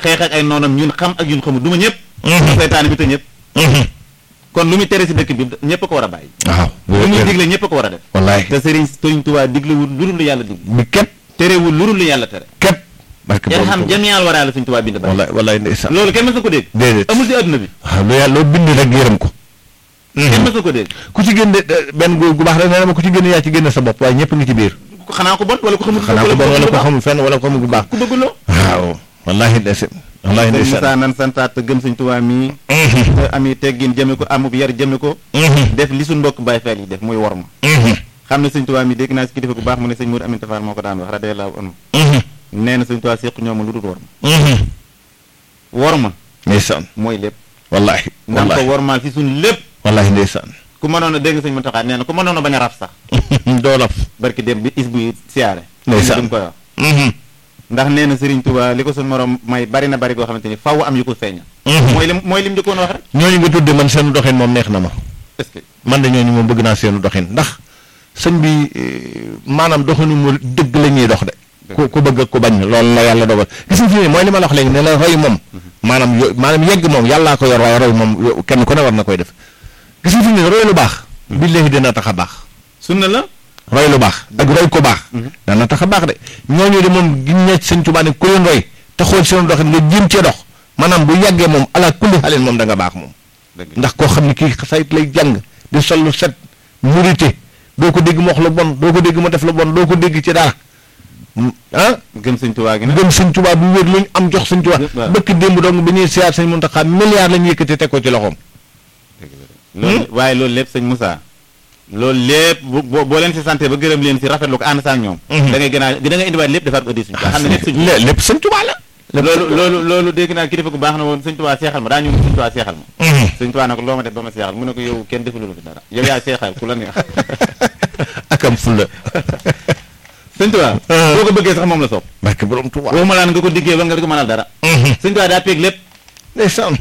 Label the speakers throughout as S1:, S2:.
S1: xeex ak ay noonam ñun xam ak ñun xamul du ma ñëpp seytaane bi te ñëpp kon lu muy tere si dëkk bi ñëpp a ko war a bàyyi
S2: waaw
S1: lu muy digle ñëpp a ko war a def
S2: wallaay
S1: te sëriñ sëriñ Tuubaa diglewul lu dul lu yàlla digle
S2: bi képp
S1: terewul lu dul lu yàlla tere
S2: képp barke
S1: yan
S2: borom
S1: xam
S2: Tuuba.
S1: jamial waraa la sëriñ Tuubaa bind bàyyi
S2: wallaay wallaay ndeysaan
S1: loolu kenn mës na ko dégg
S2: déedéet
S1: amul si adduna bi
S2: waaw lu yàlla loo bind rek yërëm ko
S1: kenn mës na ko dégg
S2: ku ci génne benn góor gu baax rek nee na ma ku ci génne yaa ci génne sa bopp waaye ñëpp ngi ci biir
S1: xanaa ko bon wala ko xamul
S2: xanaa ko bon wala ko xamul fenn wala ko xamul gu baax
S1: ku bëgg loo
S2: waaw wallaahi ndeysaan wallaahi
S1: sëriñ
S2: ndeysaan
S1: Moussa nan santaat te gëm sëriñ Tuubaa mii te ami teggin jëme ko amub yar jëme ko def li suñ mbokk Baay Faal yi def muy war ma xam ne sëñ Tuubaa mi dégg naa si kilifa gu baax mu ne sëñ Mour Amin Tafaar moo ko daan wax radiyallaahu anhu nee na sëñ Tuubaa séq ñoom lu dul war ma war ma
S2: ndeysaan
S1: mooy lépp
S2: wallaahi
S1: nan ko
S2: wallaahi
S1: wormaal fi suñ lépp
S2: wallaahi ndeysaan
S1: ku mënoon a dégg sëñ Muntaxaa nee na ku mënoon a bañ a raf sax
S2: doo laf
S1: barki dem bi is buy siyaare
S2: Ndeysaan.
S1: duñ koy wax ndax nee na Sëriñ Tuubaa li ko suñ morom may bari na bari goo xamante ni faw am yu ko feeñal mooy lim mooy lim njëkkoon wax rek
S2: ñooñu nga tudde man seen doxin moom neex na ma
S1: est-ce que
S2: man de ñooñu moom bëgg naa seenu doxin ndax sëñ bi eh, maanaam doxinu mu dëgg la ñuy dox de ku ku bëgg ak ku bañ loolu la yàlla dogal gis nga fi ne mooy li ma la wax léegi ne la roy moom maanaam yo maanaam yegg moom yàllaa ko yor waaye roy moom yo- kenn ku ne war na koy def gis nga fi ne roy lu baax billaahi dina tax a baax
S1: sunna la
S2: roy lu baax ak roy ko baax dana tax a baax de ñooñu de moom giñ ne sëñ Tuubaa ne ku leen roy te xool seen doxin nga jéem cee dox maanaam bu yàggee moom ala kulli xalin moom da nga baax moom ndax koo xam ne kii sayt lay jàng di sol lu set murite doo ko dégg mu wax lu bon doo ko dégg mu def lu bon doo ko dégg ci dara Mm, ah
S1: gëm sëñ Tuubaa gi nag
S2: gëm sëñ Tuubaa bu wér lu ñu am jox sëñ Tuubaa
S1: waaw.
S2: bëkk démb dong bi ñuy siyaar sëñ Muntaxaa milliard lañu yëkkati teg ko ci loxoom
S1: loolu waaye loolu lépp sëñ Moussa loolu lépp bu boo boo leen si santé ba gërëm leen si rafetlu ko ànd saa ak ñoom da ngay gën a da ngay indiwaat lépp defaat ko ëddi suñu xam ne lépp sëñ
S2: lé- lépp sëñ Tuubaa la
S1: loolu loolu loolu dégg naa kilifa gu baax na woon sëñ Tuubaa seexal ma daa ñëw sëñ Tuubaa seexal ma sëñ Tuubaa ne ko loo ma def ba ma seexal mu ne ko yow kenn defalul fi dara yow yaa seexal ku la neex
S2: akam fulla
S1: sëñ Tuubaa boo ko bëggee sax moom la soob
S2: barke borom Tuubaa
S1: waxuma laan nga ko diggee ba nga di ko mënal dara sëñ Tuubaa daa peeg lépp
S2: ndeysaan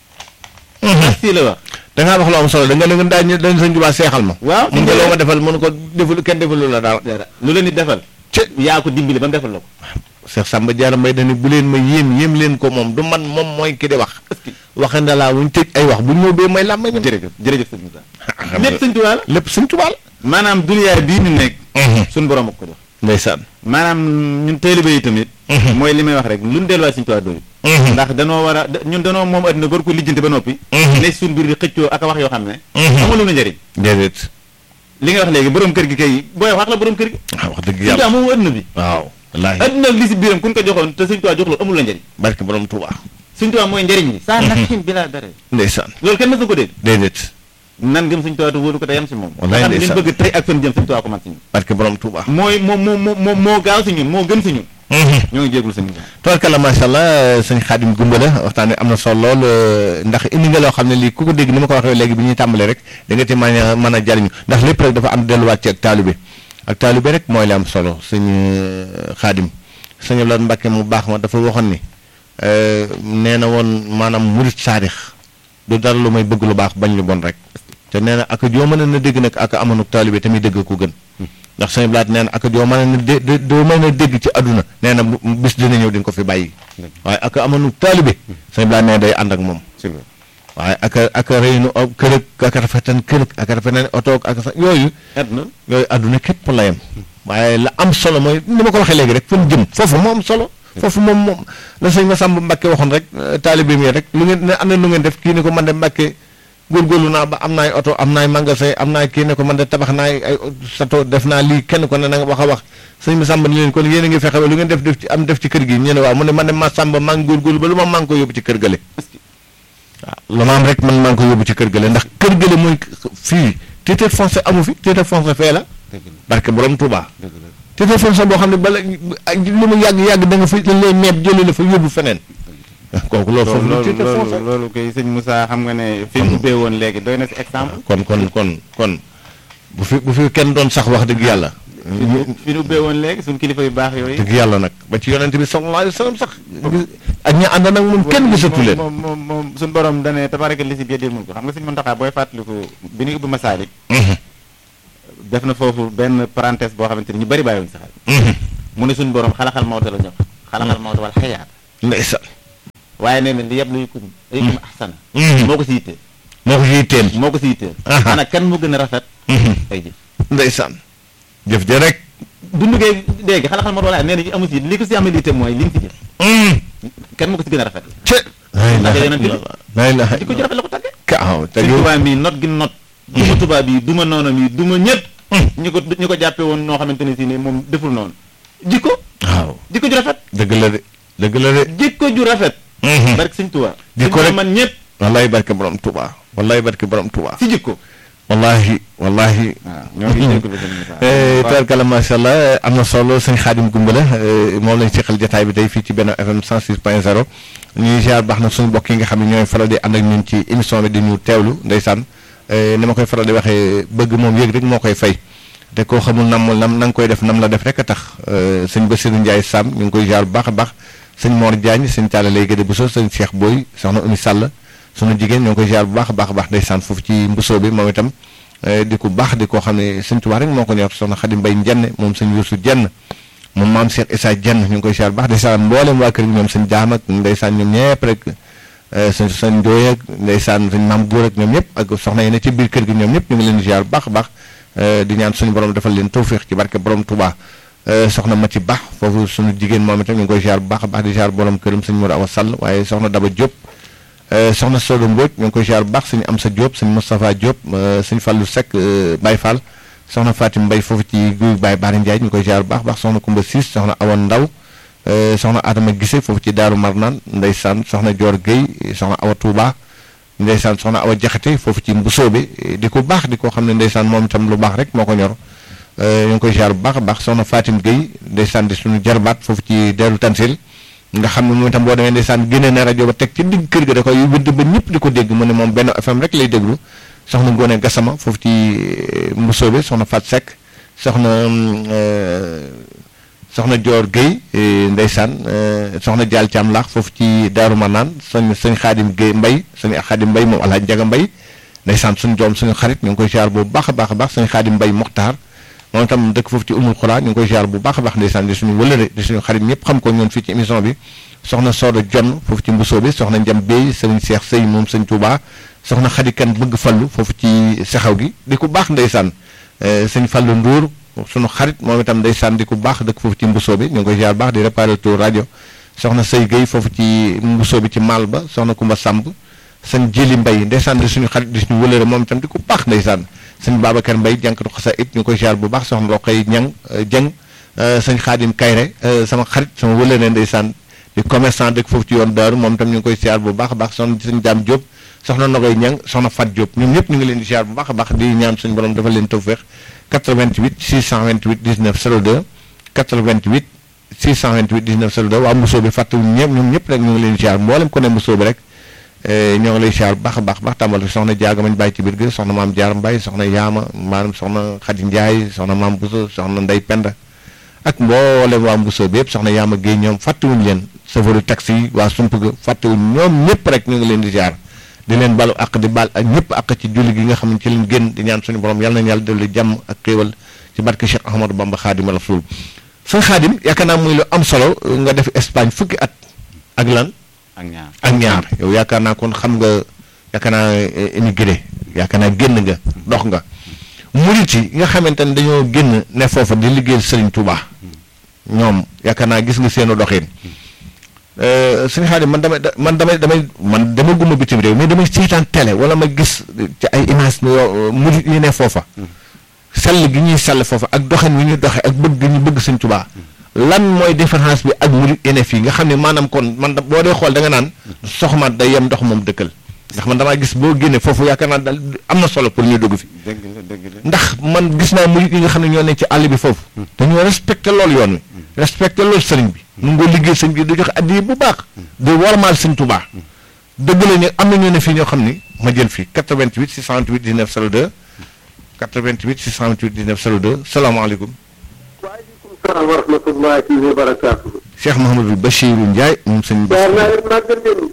S1: si la wax
S2: da ngaa wax lu am solo da nga ne nga daañu dañ sëñ Tuubaa seexal ma
S1: waaw
S2: mun nga loo ma defal mun ko deful kenn defalul la dara
S1: dara lu la nit defal
S2: ci
S1: yaa ko dimbali ba mu defal la ko
S2: Cheikh Samba Diarra Mbaye dañu bu leen ma yéem yéem leen ko moom du man moom mooy ki di wax waxande laa wuñ tëj ay wax bu ñu ñëw may làmb ñam
S1: jërëjëf jërëjëf sëñ Moussa lépp sëñ Tuubaa la
S2: lépp sëñ Tuubaa la
S1: maanaam duniyaa bii ñu nekk suñ borom ak ko jox
S2: ndeysaan
S1: maanaam ñun taalibe yi tamit mooy li may wax rek lu ñu delluwaat sëñ Tuubaa doy ndax danoo war a da- ñun danoo moom adduna war ko lijjanti ba noppi ne suñ biir di xëccoo ak a wax yoo xam ne amul lu na njëriñ
S2: déedéet
S1: li nga wax léegi borom kër gi kay booy wax la borom kër gi
S2: waaw wax dëgg
S1: sëñ Tuubaa
S2: yàlla
S1: moom adduna bi
S2: waaw wallaahi
S1: adduna li si biiram kun ko joxoon te sëñ Tuubaa jox la amul la njëriñ
S2: barke borom Tuubaa
S1: sëñ Tuubaa mooy njëriñ li saa nafsin bi laa dara
S2: ndeysaan
S1: loolu kenn mës na ko dégg
S2: déedéet
S1: nan gëm sëñ Tuubaa te wóoru ko te yam si moom
S2: Wallaay
S1: nga xam ne li ñu
S2: ndeysaan.
S1: bëgg tey ak fan jëm sëñ Tuubaa ko man si ñun
S2: barke borom Tuubaa
S1: mooy moo moo moo moo moo gaaw si ñun moo gën si ñun ñoo ngi jéeglu sëñ Moussa
S2: tubarkalla macha allah sëñ Xaadim Gumbala waxtaan wi am na solo lool euh, ndax indi nga loo xam ne lii ku ko dégg ni ma ko waxee léegi bi ñuy tàmbalee rek da nga ci mën a mën a jariñu ndax lépp rek dafa am delluwaat ci ak taalibe ak taalibe rek mooy li am solo sëñ euh, Xaadim sëñ Abdoulaye Mbàkke mu baax ma dafa waxoon ni euh, nee na woon maanaam murit saadix du dara lu may bëgg lu baax bañ lu bon rek te nee na ak joo mën a na dégg nag ak amanuk taalibe tamit dégg ko gën ndax sëñ Blaat nee na ak joo mën a na dé dé- doo mën a dégg ci àdduna nee na bu- bis dina ñëw di nga ko fi bàyyi waaye ak amanuk taalibe sëñ Blaat nee na day ànd ak moom waaye ak a ak a rëynu kër ak ak a rafetan kër ak a rafetan oto ak sa yooyu
S1: adduna
S2: yooyu àdduna képp la yem waaye la am solo mooy ni ma ko waxee léegi rek fan jëm foofu moo am solo foofu moom moom la sëñ Masamba Mbàkke waxoon rek euh, taalibe mi rek lu ngeen ne am na lu ngeen def kii ni ko man de Mbàkke góorgóorlu naa ba am naay oto am naay magasin am naay kii ne ko man de tabax naay ay sato def naa lii kenn ko ne na nga wax a wax sëñ Masamba ni leen kon yéen a ngi fexe ba lu ngeen def def ci am def ci kër gi ñu ne waaw mu ne man de Masamba maa ngi góorgóorlu ba lu ma maa ngi ko yóbbu ci kër gale waaw lu ma am rek man maa ngi ko yóbbu ci kër gale ndax kër gale mooy fii titre foncier amu fi titre foncier fee la
S1: dëgg la
S2: barke borom Touba
S1: dëgg la
S2: titre foncier boo xam ne bala ak lu mu yàgg yàgg da nga fa dañ lay meeb jëlee la fa yóbbu feneen kooku loolu foofu lu
S1: loolu
S2: titre
S1: loolu
S2: foncier
S1: loolu kay sëñ Moussa xam nga ne fi mu ubbee woon léegi doy na si exemple
S2: kon kon kon kon bu fi bu fi kenn doon sax wax dëgg yàlla
S1: fi fi mu ubbee woon léegi suñ kilifa yu baax yooyu
S2: dëgg yàlla nag ba ci yonente bi sallallahu alayhi wa sallam sax ak ñi ànd nag moom kenn gisatu leen
S1: moom moom moom suñ borom dane tabaraka li si biir mun ko xam nga suñ Muntaxa booy fàttaliku bi ñuy ubbi Masaalik def na foofu benn parenthèse boo xamante ni ñu bari bàyyiwuñ si xel mu ne suñ borom xalaxal mawta la ñëw xalaxal mawta wal xayaat
S2: ndeysaan
S1: waaye nee na li yëpp luy kum aykum ahsana moo ko si yitteel
S2: moo ko si yitteel
S1: moo ko si yitteel
S2: Aha.
S1: ana kan moo gën a rafet ay jëf
S2: ndeysaan jëf ja rek
S1: dundu gee léegi xala xal ma doon nee na amu si li ko si amal yitte mooy li nga si jëf kenn moo ko si gën a rafet
S2: ce
S1: Ndax yonent bi-
S2: la ilaha
S1: di ko ju rafet la ko tàggee
S2: ka aw te
S1: sëñ
S2: yow
S1: tubaab mi not gi not duma tubaab yi duma noonam yi duma ñëpp ñu ko ñu ko jàppe woon noo xamante ne si ne moom deful noonu jikko
S2: waaw
S1: jikko ju rafet
S2: dëgg la de dëgg la de
S1: jikko ju rafet barke sëñ tubaab
S2: Jikko
S1: sëñ
S2: rek.
S1: Tuubaa man ñëpp
S2: wallahi barke borom Tuuba wallahi barke borom Tuuba
S1: si jikko
S2: wallahi wallahi
S1: waaw ñoo ngi jégalu sëñ Moussa
S2: tabarkalla macha allah am na solo sëñ Xaadim Gumbala moom lañ seqal jotaay bi tey fii ci benn FM 106 point 0 ñuy ziar baax na suñu mbokk yi nga xam ne ñooy faral di ànd ak ñun ci émission bi di ñu teewlu ndeysaan ni ma koy faral di waxee bëgg moom yëg rek moo koy fay te koo xamul nam nam na nga koy def nam la def rek a tax sëñ Bassirou Ndiaye Sam ñu ngi koy ziar bu baax a baax sëñ Mor Diagne sëñ Talla lay gëdë bu so sëñ Cheikh Boy soxna Oumy Sall sunu jigéen ñoo ngi koy ziar bu baax a baax a baax ndeysaan foofu ci mbusoo bi moom itam di ko baax di koo xam ne sëñ Tuubaa rek moo ko ñor soxna Xadim Mbay Jenn moom sëñ Yuusu Jenn moom maam Cheikh Issa Jenn ñu ngi koy ziar bu baax ndeysaan mboolem waa kër gi ñoom sëñ Jaam ak ndeysaan ñoom ñëpp rek sëñ sëñ Ndooy ak ndeysaan sëñ maam Góor ak ñoom ñëpp ak soxna yi ne ci biir kër gi ñoom ñëpp ñu ngi leen di ziar bu baax a baax di ñaan suñu borom defal leen tawféex ci barke borom Tuubaa soxna Mati Ba foofu suñu jigéen moom itam ñu ngi koy ziar bu baax a baax di ziar borom këram sëñ Mour Awa Sall waaye soxna Daba Diop soxna Sodo Mbodj ñu ngi koy ziar bu baax sëñ Amsa Diop sëñ Moustapha Diop sëñ Fallou Seck Baye Fall soxna Fatim Mbaye foofu ci guy Baye Baara Ndiaye ñu ngi koy ziar bu baax baax soxna Kumba Siis soxna Awa Ndaw soxna Adama Gise foofu ci Daaru Marnaan ndeysaan soxna Dior Guèye soxna Awa Touba ndeysaan soxna Awa Jaxate foofu ci Mbusoobe di ko baax di ko xam ne ndeysaan moom itam lu baax rek moo ko ñor ñu ngi koy ziar bu baax a baax soxna Fatim Guèye ndeysaan di suñu jarbaat foofu ci Deeru Tansil nga xam ne moom itam boo demee ndeysaan génne na rajo ba teg ci digg kër ga da koy wëdd ba ñëpp di ko dégg mu ne moom benn FM rek lay déglu soxna Ngone Gassama foofu ci Mbusoobe soxna Fat Seck soxna soxna Dior Guèye ndeysaan soxna Dial Thiam laax foofu ci Daaru Manaan sëñ sëñ Xaadim Guèye Mbay sëñ Xaadim Mbay moom Alaaji Njaga Mbay ndeysaan suñu doom suñu xarit ñu ngi koy ziar bu baax a baax a baax sëñ Xaadim Mbay Moxtaar moom itam dëkk foofu ci umul xuraa ñu ngi koy ziar bu baax a baax ndeysaan di suñu wëlëre di suñu xarit ñëpp xam ko ñoon fii ci émission bi soxna Sooda Jonn foofu ci mbusoo bi soxna Njam Bey sëriñ Seex Sëy moom sëñ Tuubaa soxna Xadikan bëgg fallu foofu ci sexaw gi di ko baax ndeysaan sëñ Fallu Nduur suñu xarit moom itam ndeysaan di ko baax dëkk foofu ci mbusoo bi ñu ngi koy ziar baax di réparateur rajo soxna Sëy Gueye foofu ci mbusoo bi ci maal ba soxna Kumba Samb sëñ Jili Mbay ndeysaan di suñu xarit di suñu wëlëre moom itam di ko baax ndeysaan sëñ Babacar Mbay jànkatu xasa it ñu koy ziar bu baax soxna Roqay Ñang Jeng sëñ Xaadim Kayre sama xarit sama wëlëre ndeysaan di commerçant dëkk foofu ci yoon daaru moom itam ñu ngi koy ziar bu baax a baax soxna sëñ Daam Diop soxna Nogoy Ñang soxna Fat Diop ñoom ñëpp ñu ngi leen di ziar bu baax a baax di ñaan suñu borom dafa leen tawfeex 88 628 19 02 88 628 19 02 waa Mbusoo bi fàttewuñu ñëpp ñoom ñëpp rek ñu ngi leen di ziar mboolem ko ne Mbusoo bi rek ñoo ngi lay ziar bu baax a baax baax tàmbal soxna jaaga mañ bàyyi ci biir gi soxna maam jaar mbay soxna yaama maanaam soxna xadi njaay soxna maam buso soxna ndey penda ak mboolem waa mbusoo bi yëpp soxna yaama géey ñoom fàttewuñu leen chauffeur taxi yi waa sump ga fàttewuñu ñoom ñëpp rek ñu ngi leen di ziar di leen balu ak di bal ak ñëpp ak ci julli gi nga xam ne ci leen génn di ñaan suñu borom yàlla nañu yàlla dolli jàmm ak xéewal ci barke Cheikh Ahmadou Bamba xaadim rasul sëñ xaadim yaakaar naa muy lu am solo nga def Espagne fukki at ak lan
S1: ak ñaar
S2: ak ñaar yow yaakaar naa kon xam nga yaakaar naa émigré yaakaar naa génn nga dox nga murit yi nga xamante ne dañoo génn ne foofa di liggéeyal Sëriñ Tuubaa ñoom yaakaar naa gis nga seenu doxin sëñ Xaadim man damay man damay damay man dama gumma bitim réew mais damay seetaan télé wala ma gis ci ay image yoo murit yi ne foofa sell gi ñuy sell foofa ak doxin wi ñuy doxe ak bëgg gi ñu bëgg Sëriñ Tuubaa lan mooy différence bi ak murit yeneen fii nga xam ne maanaam kon man boo dee xool da nga naan soxmaat day yem ndox moom dëkkal ndax man damaa gis boo génnee foofu yaakaar naa daal am na solo pour ñu dugg fi
S1: dëgg la dëgg la
S2: ndax man gis naa murit yi nga xam ne ñoo ne ci àll bi foofu dañoo respecté loolu yoon wi respecté loolu sëriñ bi nu ngoo liggéey sëriñ bi du joxe addiya bu baax du wormaal sëriñ Tuubaa dëgg la ne am na ñoo ne fii ñoo xam ni ma jël fii 88 628 19 02 88 628 19 02 salaamaaleykum
S3: salaam wa rahmatullahi wa barakaatu.
S2: Cheikh Mouhamadou Bachirou Ndiaye moom sëñ
S3: jaar naa leen màggal leen.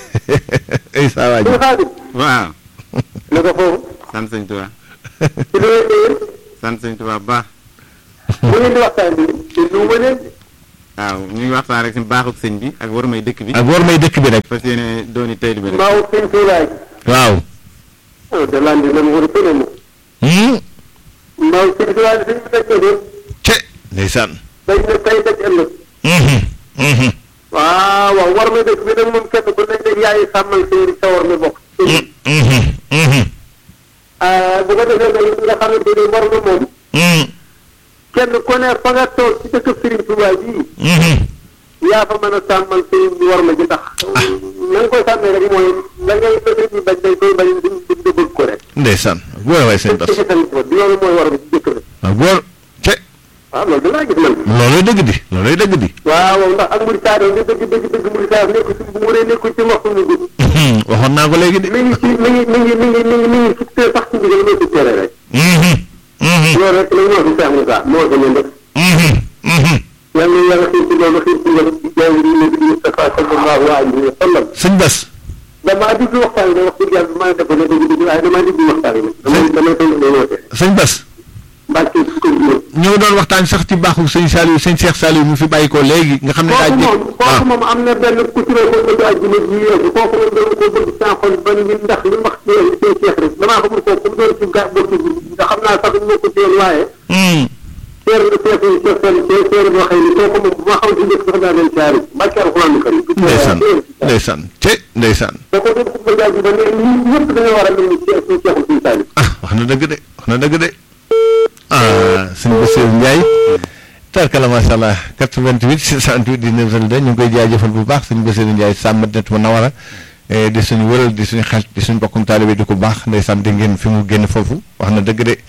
S2: ay saa waay
S3: sëñ Xaadim.
S1: waaw
S3: na ko foofu.
S1: sant sëñ Tuubaa
S3: ci li ngeen di
S1: sant sëñ Tuubaa bu baax
S3: mu ngeen di waxtaan bi te nu ma leen.
S1: waaw ñu ngi waxtaan rek si baaxuk sëñ bi ak war may dëkk bi
S2: ak war may dëkk bi rek
S1: fas yéene dooni tayli bi rek
S3: Mbaaw sëñ Tuulaay.
S2: waaw
S3: ah de l'andi la mu war a tënee mu.
S2: hmm
S3: Mbaaw sëñ Tuulaay sëñ bi daj na de.
S2: ce ndeysaan
S3: daj na tey daj ëllëg.
S2: mhm mhm
S3: waaw waaw war may dëkk bi nag moom kenn ku nekk yaay sàmmal sëñ bi sa war mi bokk.
S2: mhm mhm
S3: ah bu ko defee nag nga xamante ni war na moom.
S2: mhm
S3: kenn ku ne fa nga toog ci dëkk Serigne Touba bii.
S2: mhm
S3: yaa fa mën a sàmmal sëñ bi war ma ji tax. na nga koy sàmmee rek mooy la ngay sëñ bi bañ dañ koy bañ di di di bëgg ko rek.
S2: ndeysaan góor waay sëñ Bas
S3: ci sëñ bi loolu mooy war ma ci dëkk bi.
S2: waaw góor ce
S3: waaw loolu dinaa gis man.
S2: looluy dëgg di looluy dëgg di
S3: waaw waaw ndax ak Mouride Sadio nga dëgg dëgg dëgg Mouride Sadio nekkul ci bu wëree nekkul ci waxtu mu gudd.
S2: waxoon naa ko léegi de
S3: mi ngi ci mi ngi mi ngi mi ngi mi ngi mi ngi suttee sax ci ndigal moo suttee rek.
S2: mhm mhm
S3: loolu rek la ñoo fi Cheikh Moussa moo ko ñun rek.
S2: mhm mhm
S3: yal na yàlla xiir ci loolu xiir ci loolu ci jaww ji nabi Mustafa sallallahu alayhi wa sallam.
S2: sëñ Bas
S3: damaa déglu waxtaan bi wax dëgg yàlla maa ngi def ba dëgg dëgg waaye damaa déglu waxtaan bi. damay damay koy damay woote.
S2: sëñ Bas
S3: Mbacke ci kër gi.
S2: ñu ngi doon waxtaan sax ci baaxu sëñ Saliou sëñ Cheikh Saliou mu fi bàyyi ko léegi nga xam ne daa
S3: kooku
S2: jé
S3: moom kooku moom am na benn ku ci ko bëgg àjjuma ji yeesu kooku moom dama ko bëgg saa xol ba ni ndax li mu wax ci yow ci Cheikh rek damaa xamul kooku mu doon ci ga bokk bi nga xam naa sax ñu ko ci yoon waaye
S2: Hmm.
S3: seer na seer na seer seen seer seer boo xëy ni kooku moom bu ma xam ci njëkk sax daa leen caari Mbacke alxuraan kër yi
S2: ndeysaan ndeysaan ce ndeysaan
S3: kooku doon ko bëgg àjjuma ne ñun ñëpp dañoo war a mel ni ci ci Cheikh Sëñ Saliou
S2: ah wax na dëgg de wax na dëgg de ah sëñ Bassirou Ndiaye tarkala macha allah 88 628 19 02 ñu ngi koy jaajëfal bu baax sëñ Bassirou Ndiaye sàmmat na nawara eh, di suñu wëral di suñu xel di suñu bokkum taalibe di ko baax ndeysaan di ngeen fi mu génn foofu wax na dëgg de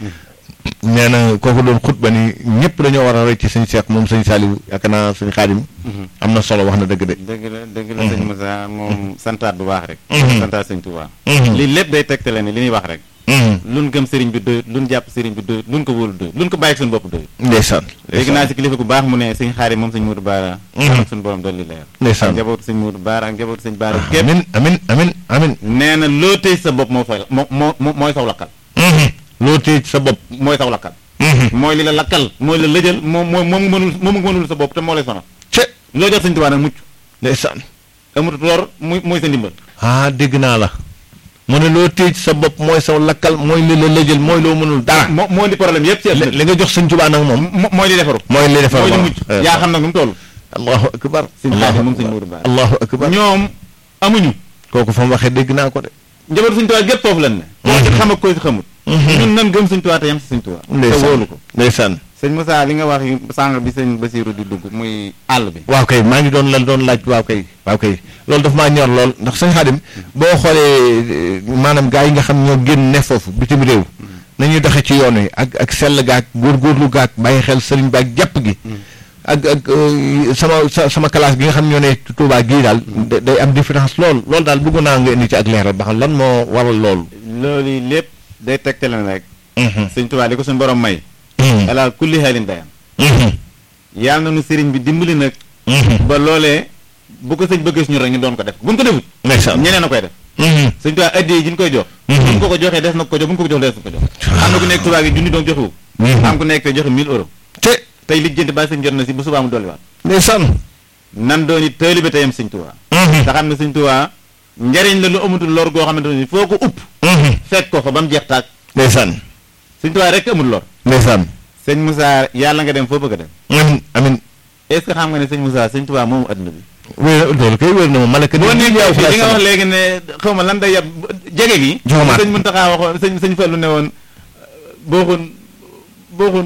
S2: nee na kooku doon xutba ni ñëpp dañoo war a roy ci sëñ Cheikh moom sëñ Saliou yaakaar naa sëñ Xaadim am na solo wax na dëgg de
S1: dëgg la dëgg la sëñ Moussa moom santaat bu baax rek
S2: Mhm.
S1: santaat sëñ Touba
S2: Mhm.
S1: lii lépp day tegtale ne li ñuy wax rek
S2: Mhm.
S1: luñ gëm sëriñ bi doyut luñ jàpp sëriñ bi doyut luñ ko wóolu doyut luñ ko bàyyi suñu bopp doyut
S2: ndeysaan
S1: léegi naa si kilifa gu baax mu ne sëñ xaari moom sëñ Moudou Baara
S2: Mhm.
S1: ak suñu borom dolli leer
S2: Ndeysaan.
S1: ak njabootu sëñ Moudou Baara ak njabootu sëñ Baara képp
S2: amin amin amin amin
S1: nee na loo tëj sa bopp moo fay moo moo moo- mooy saw lakkal
S2: Mhm. loo téye ci sa bopp
S1: mooy saw lakkal
S2: Mhm.
S1: mooy li la lakkal mooy la lëjal moom moom moom nga mënul moom nga mënul sa bopp te moo lay sonal
S2: ce
S1: loo jot sëñ Tuubaa nag mucc
S2: ndeysaan
S1: amut lor muy mooy sa ndimbal
S2: ah dégg naa la mu ne loo téye ci sa bopp mooy sa lakkal mooy li la lëjël mooy loo mënul dara
S1: moo moo di problème yëpp ci
S2: li
S1: àdduna
S2: li nga jox sëñ Tuubaa nag moom
S1: mo- mooy li defaru
S2: mooy li defar
S1: mooy li
S2: waaw.
S1: mucc
S2: Eh,
S1: yaa xam nag nu mu toll
S2: allahu akbar
S1: sëñ Xaadim moom sëñ Moudou Baara
S2: allahu akbar
S1: ñoom amuñu
S2: kooku fa mu waxee dégg naa ko de
S1: njabootu sëñ Tuubaa gépp foofu lan ne koo ci xam ak koo ci xamut ñun nan gëm sëñ Tuubaa te yem si sëñ Tuubaa te
S2: ndeysaan
S1: wóolu ko
S2: ndeysaan
S1: sëñ Moussa li nga wax yi sànq bi sëñ Basiiru di dugg muy àll bi
S2: waaw kay maa ngi doon la doon laaj waaw kay waaw kay loolu daf maa ñor lool ndax sëñ Xaadim boo xoolee eh, maanaam gaa yi nga xam ñoo génn ne foofu bitim réew nañuy doxe ci yoon wi ak ak sell gaak góorgóorlu gaak bàyyi xel sëriñ baak jàpp gi ak ak eh, sama sa sama classe gi nga xam ñoo ne Tuubaa gii daal da- day am différence lool loolu daal bëgg naa nga indi ci ak leeral ba xam lan moo waral loolu
S1: loolu lépp day tegtale na rek sëñ Tuubaa li ko suñu borom may ala kulli xaalin dayam yàlla na nu sëriñ bi dimbali nag ba loolee bu ko sëñ bëggee suñu rek ñu doon ko def bu ñu ko defut
S2: ndeysaan
S1: ñeneen a koy def sëñ Tuubaa addiya yi ñu koy jox bu ñu ko ko joxee des na ko jox bu ñu ko ko jox des na ko jox am na ku nekk Tuubaa gi junni doon joxewu am ku nekk te joxe 1000 euros
S2: te
S1: tey lijjanti ba sëñ jot na si bu subaa mu dolliwaat
S2: ndeysaan
S1: nan dooni taalibe teyam sëñ Tuubaa te xam ne sëñ Tuubaa njariñ la lu amatul lor goo xamante ne foo ko upp fekk ko fa ba mu jeex taag
S2: ndeysaan
S1: sëñ Tuubaa rek amul lor
S2: ndeysaan
S1: sëñ Moussa yàlla nga dem foo bëgg a dem
S2: amin amin
S1: est ce que xam nga ne sëñ Moussa sëñ Tuubaa moomu adduna bi
S2: wér loolu kay wér na ma malaka
S1: boo nekkee fii li nga wax léegi ne xaw ma lan day yab jege gi
S2: Jomaat.
S1: sëñ Muntaxa waxoon sëñ sëñ Fallu ne woon booxun booxun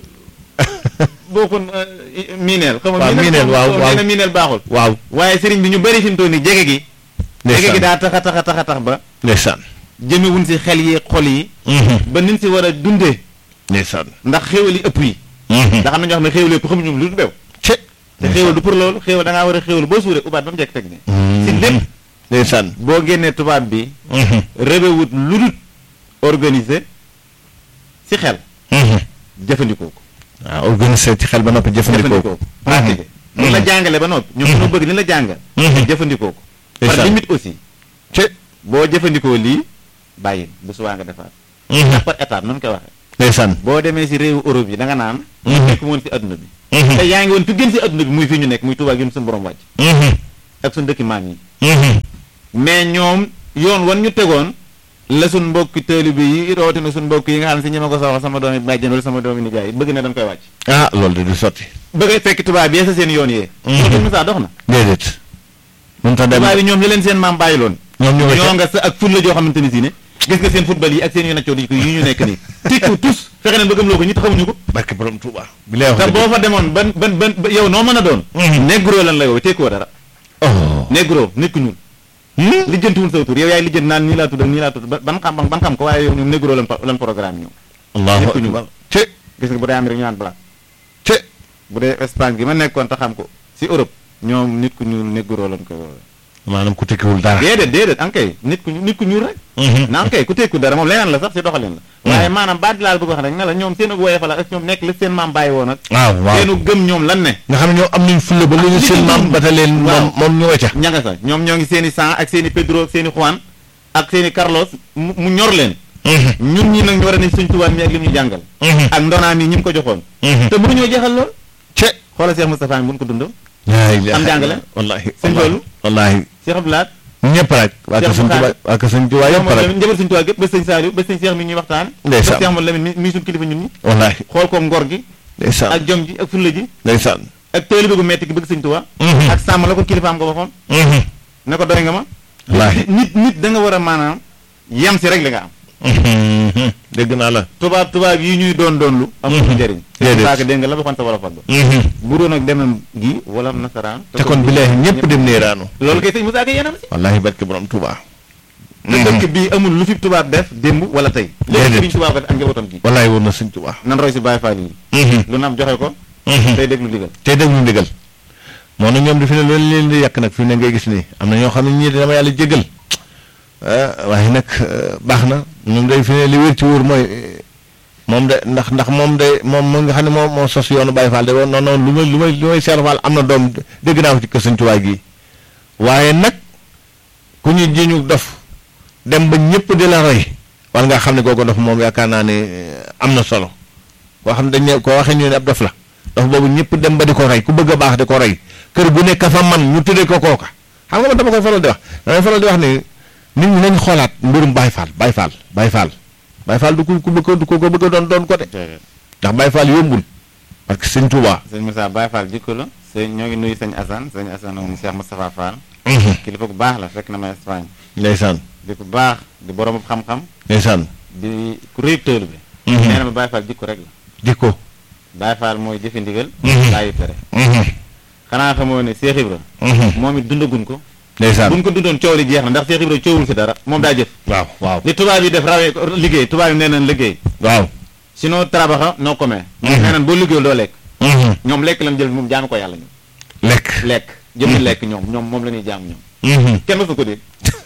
S1: booxun miineel xaw ma
S2: waaw miineel waaw
S1: xaw ma
S2: waaw
S1: nee na miineel baaxul
S2: waaw
S1: waaye sëriñ bi ñu bëri fi mu toll nii jege gi jege gi daa taxa taxa taxa tax ba
S2: ndeysaan
S1: jëmewuñ si xel yi xol yi ba niñ si war a dundee
S2: ndeysaan
S1: ndax xéewal yi ëpp yi ndax am na ñoo xam ne xéewal yëpp xamuñu lu du beew
S2: ce
S1: te xéewal du pour loolu xéewal da ngaa war a xéewal boo suuree ubaat ba mu jekk teg ni si lépp
S2: ndeysaan
S1: boo génnee tubaab bi rébewut lu dul organisé si xel jëfandikoo ko
S2: waaw organisé ci xel ba noppi jëfandikoo
S1: jëfandikoo ko pratiqué li la jàngale ba noppi ñoom ñoo bëgg li la jàngal jëfandikoo ko par
S2: Ndeysaan.
S1: limite aussi
S2: ce
S1: boo jëfandikoo lii bàyyi bu subaa nga defaat ndax par étape noonu koy waxee
S2: ndeysaan
S1: boo demee si réewu Europe yi da nga naan
S2: Mhm.
S1: nekk woon si adduna bi
S2: Mhm.
S1: te yaa ngi woon fi gën si adduna bi muy fi ñu nekk muy Tuubaa gi suñu borom wàcc ak suñu dëkki maam yi mais ñoom yoon wan ñu tegoon la suñ mbokki taalibe yi rawatina suñ mbokk yi nga xam ne si ñi ma ko soxla sama doomi bàjjen wala sama doomi nijaay bëgg na dañ koy wàcc
S2: ah loolu de du sotti
S1: bëgg a fekk tubaab yi sa seen yoon yee
S2: Mhm.
S1: loolu Moussa dox na
S2: déedéet mun ta dem
S1: tubaab yi ñoom li leen seen maam bàyyi loon
S2: ñoom ñu nga
S1: ñoo
S2: ca
S1: nga sa ak ful la joo xamante ni si ne gis nga seen football yi ak seen yu naccoo di ko yi ñu nekk nii tikku tous fexe nañ ba gëm loo ko ñi xamuñu ko
S2: barke borom Touba bi lay wax
S1: te
S2: dëgg.
S1: boo fa demoon ban ban ban ba- yow noo mën a doon
S2: Mhm.
S1: négro lan la yow tekkoo dara
S2: oh
S1: négro nit ku ñuul
S2: Hmm?
S1: lijjantiwul sa tur yow yaay lijjanti naan nii laa tudd ak nii laa tudd ba- ban xam ban xam ko waaye yow ñoom négro lan lan programme ñoom
S2: allahu
S1: nit ku ñuul.
S2: akbar te
S1: gis nga bu dee Amérique ñu naan blanc
S2: te
S1: bu dee Espagne gi ma nekkoon te xam ko si Europe ñoom nit ku ñuul négro lan ko woowee
S2: maanaam ku tekkiwul dara
S1: déedéet déedéet ankay nit ku nit ku ñuul rek
S2: Mhm.
S1: na ankay ku tekku dara moom leneen la sax si doxalin la waaye maanaam baat laal bëgg wax rek ne la ñoom seen ak woyefa la ak ñoom nekk li seen maam bàyyi woon ak
S2: waaw waaw
S1: seenu gëm ñoom lan ne
S2: nga xam ne ñoom am nañ fulla ba lu ñu
S1: li
S2: seen
S1: ñu
S2: maam
S1: gëm.
S2: ba ta leen moom
S1: Waaw.
S2: moom ñu nga ca
S1: ñanga sa ñoom ñoo ngi seen i San ak seen i Pedro ak seen i Juan ak seen i Carlos mu mu ñor leen
S2: Mhm.
S1: ñun ñi nag ñu war a ne suñ tubaab mi ak li mu ñu jàngal
S2: Mhm.
S1: ak ndonaam yi ñi mu ko joxoon
S2: Mhm.
S1: te mënuñoo jeexal lool
S2: te
S1: xoolal Cheikh Moustapha mi bu ñu ko dundoo
S2: laa ilaaha
S1: am jàngale.
S2: wallaahi
S1: Sëñ
S2: wallaahi
S1: Fallu.
S2: wallaahi
S1: Cheikh Abdoulaye
S2: ñëpp rek waa ka
S1: Cheikh
S2: sëñ Tuubaa
S1: Bukhari.
S2: waa ka sëñ Tuubaa yëpp rek
S1: njabar suñ tubaab gépp ba sëñ Saliou ba sëñ Cheikh mi ñuy waxtaan
S2: Ndeysaan.
S1: ba Cheikh Amadou Lamine mi mi suñ kilifa ñun ñi
S2: wallaahi
S1: xool ko ngor gi
S2: ndeysaan
S1: ak jom ji ak fulla ji
S2: ndeysaan
S1: ak taalibe gu metti gi bëgg sëñ Tuubaa
S2: Mhm.
S1: ak sàmm la ko kilifaam ko waxoon
S2: Mhm.
S1: ne ko doy nga ma
S2: wallaahi
S1: nit nit da nga war a maanaam yem si rek li nga am
S2: Mhm. dégg naa la
S1: tubaab tubaab yi ñuy doon doon lu amul
S2: Mhm.
S1: njëriñ
S2: Déedéet.
S1: saaka dégg nga la waxoon sa wala fag ba
S2: Mhm.
S1: bu doon ak demam gi wala nasaraan
S2: te kon billaahi ñëpp dem neeraanu
S1: loolu kay sëñ Moussa Ka yéenam si
S2: wallaahi barke borom Tuubaa
S1: te dëkk bii amul lu fi tubaab def démb wala tey léegi
S2: Déedéet.
S1: sëriñ tubaab ko def ak njabootam gi
S2: wallaahi woon na sëñ Tuubaa
S1: nan roy si Baay Faal yi
S2: Mhm.
S1: lu nam joxe ko
S2: Mhm.
S1: tey déglu digal
S2: tey déglu ndigal moo na ñoom di fi ne loolu leen di yàq nag fi mu ne ngay gis nii am na ñoo xam ne ñii dama yàlla jégal ah waaye nag eh, baax na ñoom day fi ne li wér ci wóor mooy eh, moom de ndax ndax moom de moom mu nga xam ne moom moo sos yoonu Baye Fall de woon non non lu may lu may lu may Cheikh Fall am na doom dégg naa ko ci kër Sëñ Tuubaa gi waaye nag ku ñu ji ñu dof dem ba ñëpp di la roy war nga xam ne kooku dof moom yaakaar naa ne eh, am na solo koo xam ne dañ ne koo waxee ñu ne ab dof la dof boobu ñëpp dem ba di ko roy ku bëgg a baax di ko roy kër gu nekk fa man ñu tuddee ko kooka xam nga man dama koy faral di wax damay faral di wax ni nit ñi nañ xoolaat mbirum Baye Fall Baye Fall Baye Fall Baye Fall du ku ku bëgg du ko ko bëgg a doon doon ko de ndax Baye Fall yombul parce que sëñ Touba.
S1: sëñ Moussa Baye Fall jikko la sëñ ñoo ngi nuyu sëñ Assane sëñ Assane moom Cheikh Moustapha Fall kilifa gu baax la fekk na ma Espagne
S2: ndeysaan
S1: di ku baax di borom xam-xam
S2: ndeysaan
S1: di ku réy tëelu bi
S2: Mhm.
S1: nee na ma Baye Fall jikko rek la
S2: jikko.
S1: Baye Fall mooy jëfe ndigal
S2: Mhm.
S1: bàyyi tere xanaa xamoo ne Cheikh Ibra moom it dundagun ko
S2: ndeysaan
S1: buñ ko dundoon coow li jeex na ndax Cheikh Ibra coowul si dara moom daa jëf
S2: waaw waaw
S1: li tubaab yi def rawee ko liggéey tubaab yi nee nañ liggéey
S2: waaw.
S1: sinon trabaxa no come
S2: Mhm.
S1: nee nañ boo liggéeyul doo lekk ñoom lekk lañ jël moom jaami ko yàlla ñoom
S2: lekk.
S1: lekk jëmmi lekk ñoom ñoom moom la ñuy jaam ñoom kenn mësu ko dégg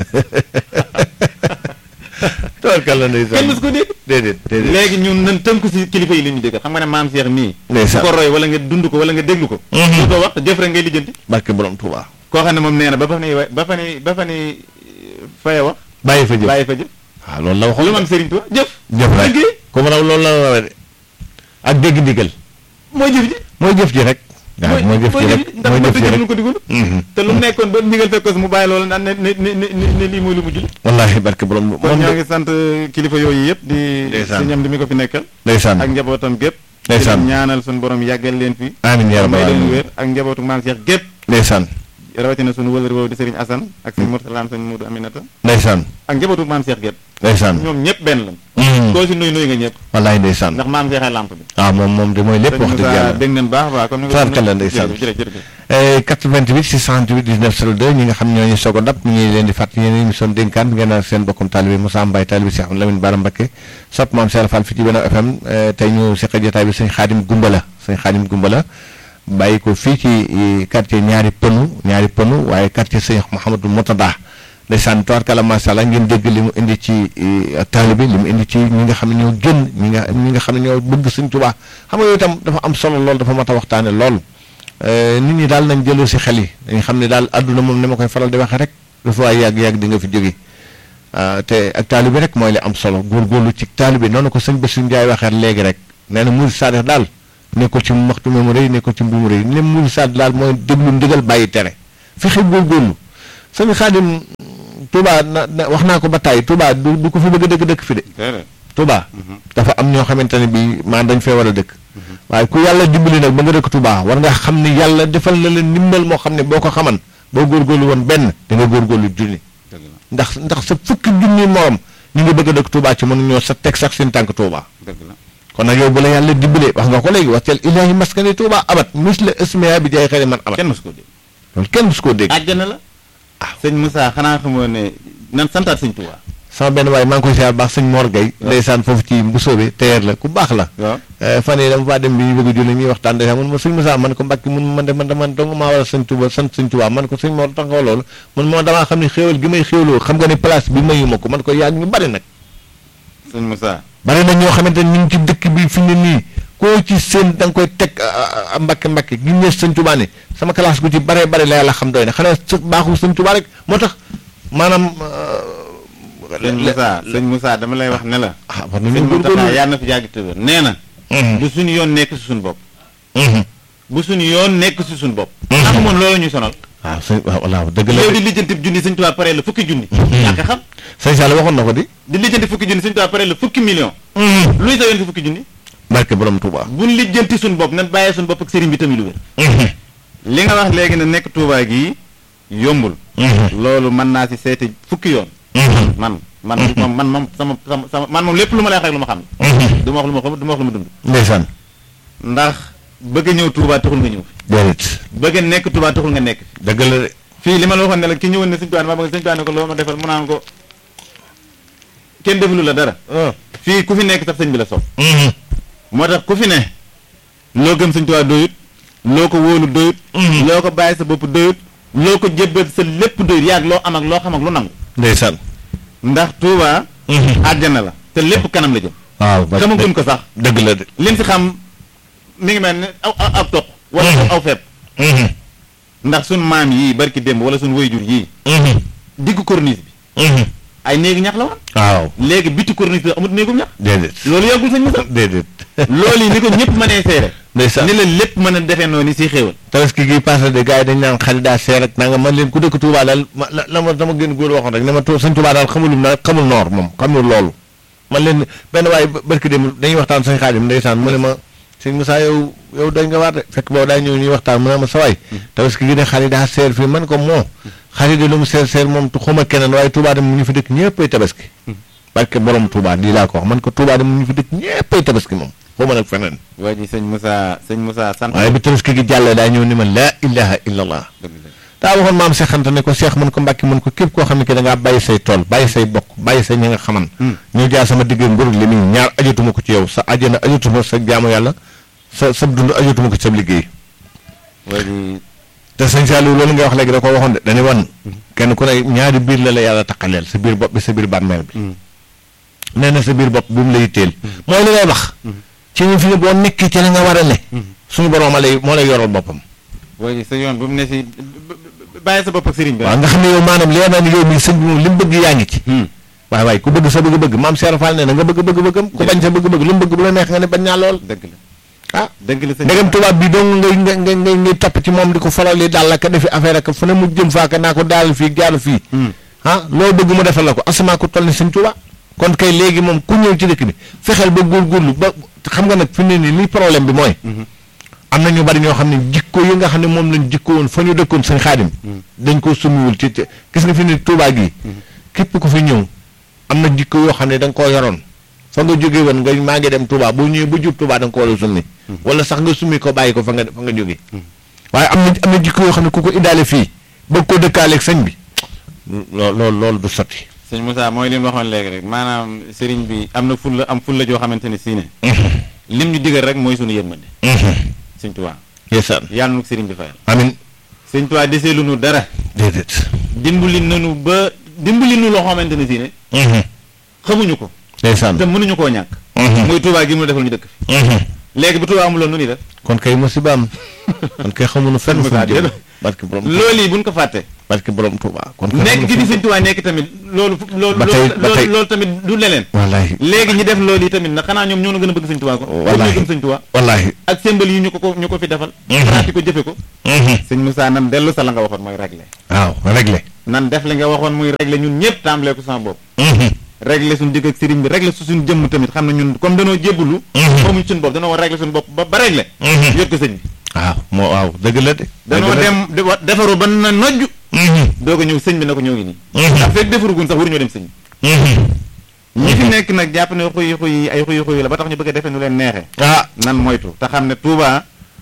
S2: tubarkalla ndeysaan
S1: kenn mësu ko dégg
S2: déedéet déedéet.
S1: léegi ñun nañ tënku si kilifa yi li ñu dégg xam nga ne maam Cheikh mii
S2: Ndeysaan.
S1: su ko roy wala nga dund ko wala nga déglu ko
S2: Mhm.
S1: du ko wax jëf rek ngay lijjanti
S2: barke borom Touba.
S1: koo xam ne moom nee na ba fa ni ba fa ni ba fa ni faye wax
S2: bàyyi fa jëf
S1: bàyyi fa jëf
S2: waaw loolu la waxoon
S1: lu man Serigne Touba jëf
S2: jëf rek
S1: liggéey
S2: comme raw loolu la rawee de ak dégg ndigal
S1: mooy jëf ji
S2: mooy jëf ji rek. waaw mooy jëf ji rek
S1: ndax
S2: mooy
S1: ba
S2: jëf ji
S1: tëjee
S2: rek
S1: ko digul
S2: Mhm.
S1: te lu mu nekkoon ba ndigal fekk ko si mu bàyyi loolu naan ne ne ne ne ne lii mooy lu mujj li
S2: wallaahi barke borom
S1: kon
S2: moom
S1: ñoo
S2: de
S1: ngi sant kilifa yooyu yëpp di
S2: Ndeysaan.
S1: si ñam di mi ko fi nekkal
S2: ndeysaan
S1: ak njabootam gépp
S2: Ndeysaan.
S1: di leen ñaanal suñu borom yàggal leen fi
S2: amiin yaa rabbal
S1: may leen
S2: aalamiin
S1: wér ak njabootu maam Cheikh gépp
S2: ndeysaan
S1: rawatina suñu wëlër boobu di Serigne Assane ak sëñ Mourtala sëñ Moudou Aminata
S2: ndeysaan
S1: ak njabootu maam Cheikh gépp
S2: ndeysaan
S1: ñoom ñëpp benn lañ
S2: Mhm.
S1: koo si nuyu nuyu nga ñëpp
S2: wallaahi ndeysaan
S1: ndax maam Cheikh ay lamp bi
S2: waaw moom moom de mooy lépp wax dëgg yàlla
S1: dégg nañ baax baax comme ni
S2: Tubaarkalla ndeysaan.
S1: jërëjëf jërëjëf
S2: Eh, 88 628 19 02 ñi nga xam ñoo ñu soog a dab ñu ngi leen di fàttali yéen émission dénkaan ngeen naan seen bokkum taalibe Moussa Mbaye taalibe Cheikh Lamine Bara Mbacké sopp maam Cheikh Fall fi ci Benno FM eh, tey ñu seq jotaay bi sëñ Xaadim Gumbala sëñ Xaadim Gumbala bàyyi ko fii ci eh, quartier ñaari pënu ñaari pënu waaye quartier sëñ Mouhamadou Motada ndeysaan tubaarkalla macha allah ngeen dégg li mu indi ci eh, taalibe li mu indi ci ñi nga xam ne ñoo gën ñi nga ñi nga xam ne ñoo bëgg sëñ Tuubaa xam nga yooyu itam dafa am solo lool dafa mat a waxtaane lool Eh, nit ñi daal nañ jëloo si xel yi dañ xam ne daal àdduna moom ni ma koy faral di waxee rek dafa waay yàgg-yàgg di nga fi jóge te ak taalibe rek mooy li am solo góorgóorlu ci taalibe noonu ko sëñ Bassirou Ndiaye waxee léegi rek nee na murid saadix daal nekkul ci maxtu mu rëy nekkul ci mbu mu rëy ne murid saadix daal mooy déglu ndigal bàyyi tere fexe góorgóorlu sëñ Xaadim Touba na wax naa ko ba tàyyi Touba du du ko fi bëgg a dëkk dëkk fi de Touba dafa am ñoo xamante ne bii maa dañ fee war a dëkk waaye ku yàlla dimbali nag ba nga dëkk Touba war nga xam ne yàlla defal na leen ndimbal moo xam ne boo ko xaman boo góorgóorlu woon benn da nga góorgóorlu junni ndax ndax sa fukki junni morom ñu ngi bëgg a dëkk Touba ci mënu ñoo sa teg sax seen tànk Touba kon nag yow bu la yàlla dimbalee wax nga ko léegi waxteel ilaahi maskani Touba abat mis la ismia bi jaay xëy man abat
S1: kenn mosu koo dégg
S2: loolu kenn mosu koo dégg
S1: àjjana la ah sëñ Moussa xanaa xamoo ne nan santaat sëñ Touba
S2: sama benn waaye maa ngi koy siyaar baax sëñ Mor Gueye ndeysaan foofu ci Mbusoobe teer la ku baax la fan yii dama faa dem bi ñu bëgg a julli ñuy waxtaan ndeysaan mun ma sëñ Moussa man ko mbàkki mun man de man man dong maa war a sëñ Touba sant sëñ Touba man ko sëñ Mor tax nga loolu man moo damaa xam ne xéewal gi may xéewloo xam nga ne place bi mayu ma ko man ko yaag ñu bari nag
S1: sëñ Moussa
S2: bari na ñoo xamante ne ñu ngi ci dëkk bi fi ne nii koo ci seen da nga koy teg mbàkke mbàkke gi ñees sëñ Touba ne sama classe gu ci bare bari la yàlla xam doy na xanaa sa baaxul sëñ Touba rek moo tax maanaam
S1: sëñ Moussa sëñ Moussa dama lay wax ne la.
S2: ah war nañu
S1: sëñ Mountakha
S2: góorgóorlu
S1: yàlla na fi yàgg te wér nee na. bu suñu yoon nekk si suñu bopp. bu suñu yoon nekk si suñu bopp. ndax moom loolu ñu sonal.
S2: waaw sëñ waaw wallaahi dëgg la
S1: yow di lijjanti junni sëñ Tuubaa pare la fukki junni. ñàkk a xam
S2: sëñ Sall waxoon na ko di.
S1: di lijjanti fukki junni sëñ Tuubaa pare la fukki million. luy sa yoon si fukki junni.
S2: barke borom Touba.
S1: buñ lijjanti suñu bopp nan bàyyee suñu bopp ak sëriñ bi tamit lu wér. li nga wax léegi ne nekk Tuubaa gii yombul. loolu mën naa si seeti fukki yoon. man man moom man moom sama sama sama man moom lépp lu ma lay wax rek lu ma xam. du ma wax lu ma xam du ma wax lu ma dund.
S2: ndeysaan.
S1: ndax bëgg a ñëw Touba taxul nga ñëw fi.
S2: déedéet.
S1: bëgg a nekk Touba taxul nga nekk fi.
S2: dëgg la de.
S1: fii li ma la waxoon ne la ki ñëwoon ne sëñ Touba maa bëgg sëñ Touba ne ko loo ma defal mu naan ko kenn defalu la dara. fii ku fi nekk sax sëñ bi la sopp moo tax ku fi ne loo gëm sëñ Touba doyut loo ko wóolu doyut. loo ko bàyyi sa bopp doyut loo ko jébbal sa lépp doyut yaag loo am ak loo xam ak lu nangu.
S2: ndeysaan.
S1: ndax Touba. àjjana la te lépp kanam la jëm.
S2: waaw ba
S1: xamaguñ ko sax.
S2: dëgg la de.
S1: lim si xam mi ngi mel ne aw aw aw toq. wala aw fepp ndax suñ maam yii barki démb wala suñ wayjur yii. diggu corniche bi. ay néegu ñax la woon.
S2: waaw.
S1: léegi biti corniche bi amut néegum ñax.
S2: déedéet.
S1: loolu yàggul sëñ Moussa.
S2: déedéet.
S1: loolu yi ni ko ñëpp mënee seere.
S2: ndeysaan.
S1: ni la lépp mën a defee noonu si xéewal.
S2: tabaski gi passé de gars yi dañ naan xarit daa seer ak nanga man leen ku dëkk Touba daal ma la la ma dama gën góor waxoon rek ne ma sëñ Touba daal xamulum na xamul noor moom xamul loolu man leen benn waaye barki dem dañuy waxtaan sëñ Xaadim ndeysaan mu ne ma sëñ Moussa yow yow dañ nga waat de fekk boobu daa ñëw ñuy waxtaan mu ne ma sa waay tabaski gi de xarit daa seer fii man ko moo xarit de lu mu seer seer moom tu xuma keneen waaye Touba dem mu ñu fi dëkk ñëppay tabaski barke borom Touba lii laa ko wax man ko Touba dem mu ñu fi dëkk ñëppay tabaski moom xuma nag feneen
S1: waa ji sëñ Moussa sëñ Moussa sant.
S2: waaye bi tabaski gi jàllee daa ñëw ni ma laa ilaha illa allah daa waxoon maam Cheikh Anta ne ko Cheikh mën ko mbàkki mën ko képp koo xam ne ki da ngaa bàyyi say tool bàyyi say bokk bàyyi say ñi nga xaman ñu jaar sama digg mbir li muy ñaar ajatuma ko ci yow sa ajana ajatuma sa jaamu yàlla sa sa dund ajatuma ko ci sa liggéey
S1: waa ji
S2: te sëñ Saliou loolu nga wax léegi da ko waxoon de dañu wan kenn ku ne ñaari biir la la yàlla taqaleel sa biir bopp bi sa biir bàmmeel bi nee na sa biir bopp bi mu lay teel mooy li ngay wax ci ñu fi ne boo nekkee ci la nga war a ne suñu borom a lay moo lay yoral boppam
S1: waa ji sa yoon bu mu ne si bàyyi sa bopp ak sëriñ bi.
S2: waaw nga xam ne yow maanaam leer na ni yow mii sëñ bi moom li mu bëgg yaa ngi ci waaye waaye ku bëgg sa bëgg-bëgg maam Cheikh Fall nee na nga bëgg bëgg-bëggam ku bañ sa bëgg-bëgg lu mu bëgg bu la neex nga ne bañ naa lool
S1: dëgg la
S2: ah
S1: dëgg la sëñ
S2: ndegam tubaab bi dong ngay ngay ngay ngay ngay topp ci moom di ko faral di daal la ka defi affaire ak fu ne mu jëm faaka naa ko daal fii jaaru fii ah loo bëgg mu defal la ko asamaa ko toll ni sëñ Tuubaa kon kay léegi moom ku ñëw ci dëkk bi fexeel ba góorgóorlu ba xam nga nag fi ne nii li problème bi mooy am na ñu bari ñoo xam ne jikko yi nga xam ne moom lañ jikko woon fa ñu dëkkoon sëñ xaadim dañ ko summiwul ci ci- gis nga fi ne Tuubaa gi képp ku fi ñëw am na jikko yoo xam ne da nga koo yoroon fa nga jóge woon nga maa ngi dem Touba boo ñëwee ba jub Touba da nga ko war a summi wala sax nga summi ko bàyyi ko fa nga fa nga jóge waaye am na am na jikko yoo xam ne ku ko indaale fii bëgg ko dëkkaaleeg sëñ bi lool loolu loolu du sotti
S1: sëñ Moussa mooy li mu waxoon léegi rek maanaam sëriñ bi am na fulla am fulla joo xamante ne sii ne lim ñu digal rek mooy sunu yërmande sëñ Tuubaa
S2: yeesaan
S1: yàlla nu ko sëriñ bi fayal
S2: amin
S1: sëñ Tuubaa desee lu nu dara
S2: déedéet
S1: dimbali nanu ba dimbali nu loo xamante ne sii ne xamuñu ko
S2: ndeysaan
S1: te mënuñu koo ñàkk muy Tuubaa gi mu defal ñu dëkk fi léegi bu Tuubaa amuloon nu ni def
S2: kon kay musibaam kon kay xamuñu fenn fu mu jëm barke borom
S1: loolu yi buñ ko fàtte
S2: barke borom Touba kon kay
S1: nekk gi di sëñ Tuubaa nekk tamit loolu loolu
S2: Ba tey- ba tey-
S1: loolu tamit du leneen
S2: wallaahi
S1: léegi ñi def loolu yi tamit nag xanaa ñoom ñoo na gën a bëgg sëñ Tuubaa ko
S2: Wallaahi.
S1: ñoo gën sëñ Tuubaa
S2: wallaahi
S1: ak symbole yi ñu ko ko ñu ko fi defal pratique ko jëfe ko sëñ Moussa nan dellu sa la nga waxoon mooy réglé
S2: waaw réglé
S1: nan def li nga waxoon muy réglé ñun ñëpp tàmbalee ko sama bopp réglé suñu digg ak sëriñ bi réglé su suñu jëmm tamit xam ne ñun comme danoo jébbalu moomuñ suñu bopp danoo war réglé suñu bopp ba ba réglé yot ko sëñ bi
S2: waaw moo waaw dëgg la de
S1: danoo
S2: dëgg la
S1: dem de- wa- defaru ba na nojju doog a ñëw sëñ bi na ko ñoo ngi nii ndax fekk defarugun sax waruñoo dem sëñ bi ñi fi nekk nag jàpp ne xuy xuy ay xuy xuy la ba tax ñu bëgg a defee nu leen neexee
S2: ah
S1: nan moytu te xam ne Touba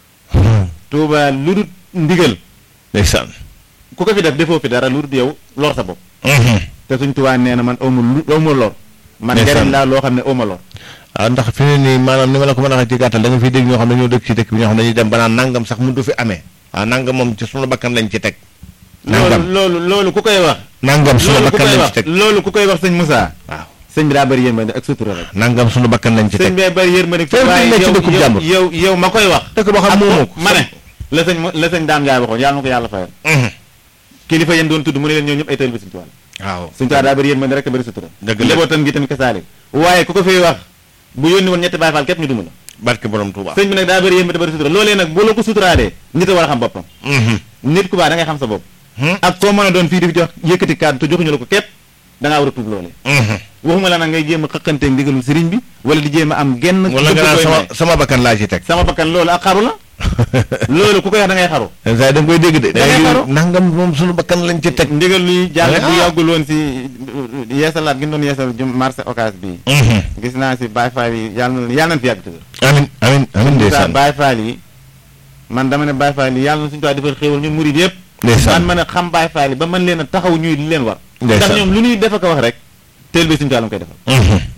S1: Touba lu dul ndigal
S2: ndeysaan
S1: ku ko fi def defoo fi dara lu dul yow lor sa bopp te suñ Touba nee na man awma lu awma lor man
S2: Ndeysaan.
S1: njariñ laa loo xam ne awma lor
S2: waaw ndax fi ne nii maanaam ni ma la ko mën a waxee ci gàttal da nga fiy dégg ñoo xam ne ñoo dëkk ci dëkk bi ñoo xam ne dañuy dem ba naan nangam sax mënut fi amee waaw nangam moom ci sunu bakkan lañ ci teg
S1: loolu
S2: nangam
S1: loolu loolu ku koy wax
S2: nangam sunu
S1: loolu ku
S2: bakkan
S1: koy
S2: lañ
S1: wax
S2: ci teg
S1: loolu ku koy wax sëñ Moussa
S2: waaw
S1: sëñ bi daa bëri yéen ak sutura rek
S2: nangam sunu bakkan lañ ci
S1: sëñ
S2: teg
S1: bee bëri yéen ma ne
S2: Fekk
S1: waaye
S2: nekk ci
S1: yow
S2: dëkkub
S1: yow
S2: jàmbur.
S1: yow yow ma koy wax
S2: dëkk boo xam
S1: ak
S2: moomoo ko
S1: ma ne la sëñ la sëñ Daam Njaay waxoon yàlla na ko yàlla fayal kilifa yéen doon tudd mu ne leen ñoo ñëpp ay taalibe sëñ Tuubaa la
S2: waaw
S1: suñu taa daa bëri yéen ma ne rek te bëri sutura
S2: Dëgg la.
S1: njabootam gi tamit kasaalik waaye ku ko fiy wax bu yónni woon ñetti Baay Faal képp ñu duma la
S2: barke borom Touba
S1: sëñ bi nag daa bëri yéen ma te bëri sutura loolee nag bu la ko suturaalee nit a war a xam boppam nit ku baax da ngay xam sa bopp ak koo mën a doon fii di fi jox yëkkati kàddu te joxuñu la ko képp da ngaa war a tuub loolee waxuma la nag ngay jéem a xëqanteeg ndigalul sëriñ bi wala di jéem a am genn
S2: wala nga naan
S1: bëgg koy
S2: sama
S1: may.
S2: sama bakkan laa ci teg
S1: sama bakkan loolu ak xaru la loolu ku koy wax da ngay xaru
S2: saa da nga koy dégg de
S1: Da ngay
S2: da
S1: xaru.
S2: nangam moom sunu bakkan lañ ci teg
S1: ndigal luy jàll bu
S2: Ah.
S1: yàggul woon si yeesalaat gi ñu doon yeesal jum marché occas bi gis naa si Baye Fall yi yàlla na yàlla nañ fi yàgg tëdd
S2: amin amin amin
S1: sa
S2: ndeysaan
S1: Baye Fall yi man dama ne Baye Fall yi yàlla na suñu tuwi defal xéewal ñun murid yëpp
S2: ndeysaan
S1: man mën a xam Baye Fall yi ba mën leen a taxaw ñuy li leen war ndax
S2: Ndeysaan.
S1: ñoom lu ñuy def ak a wax rek teel bi suñu tuwi la koy defal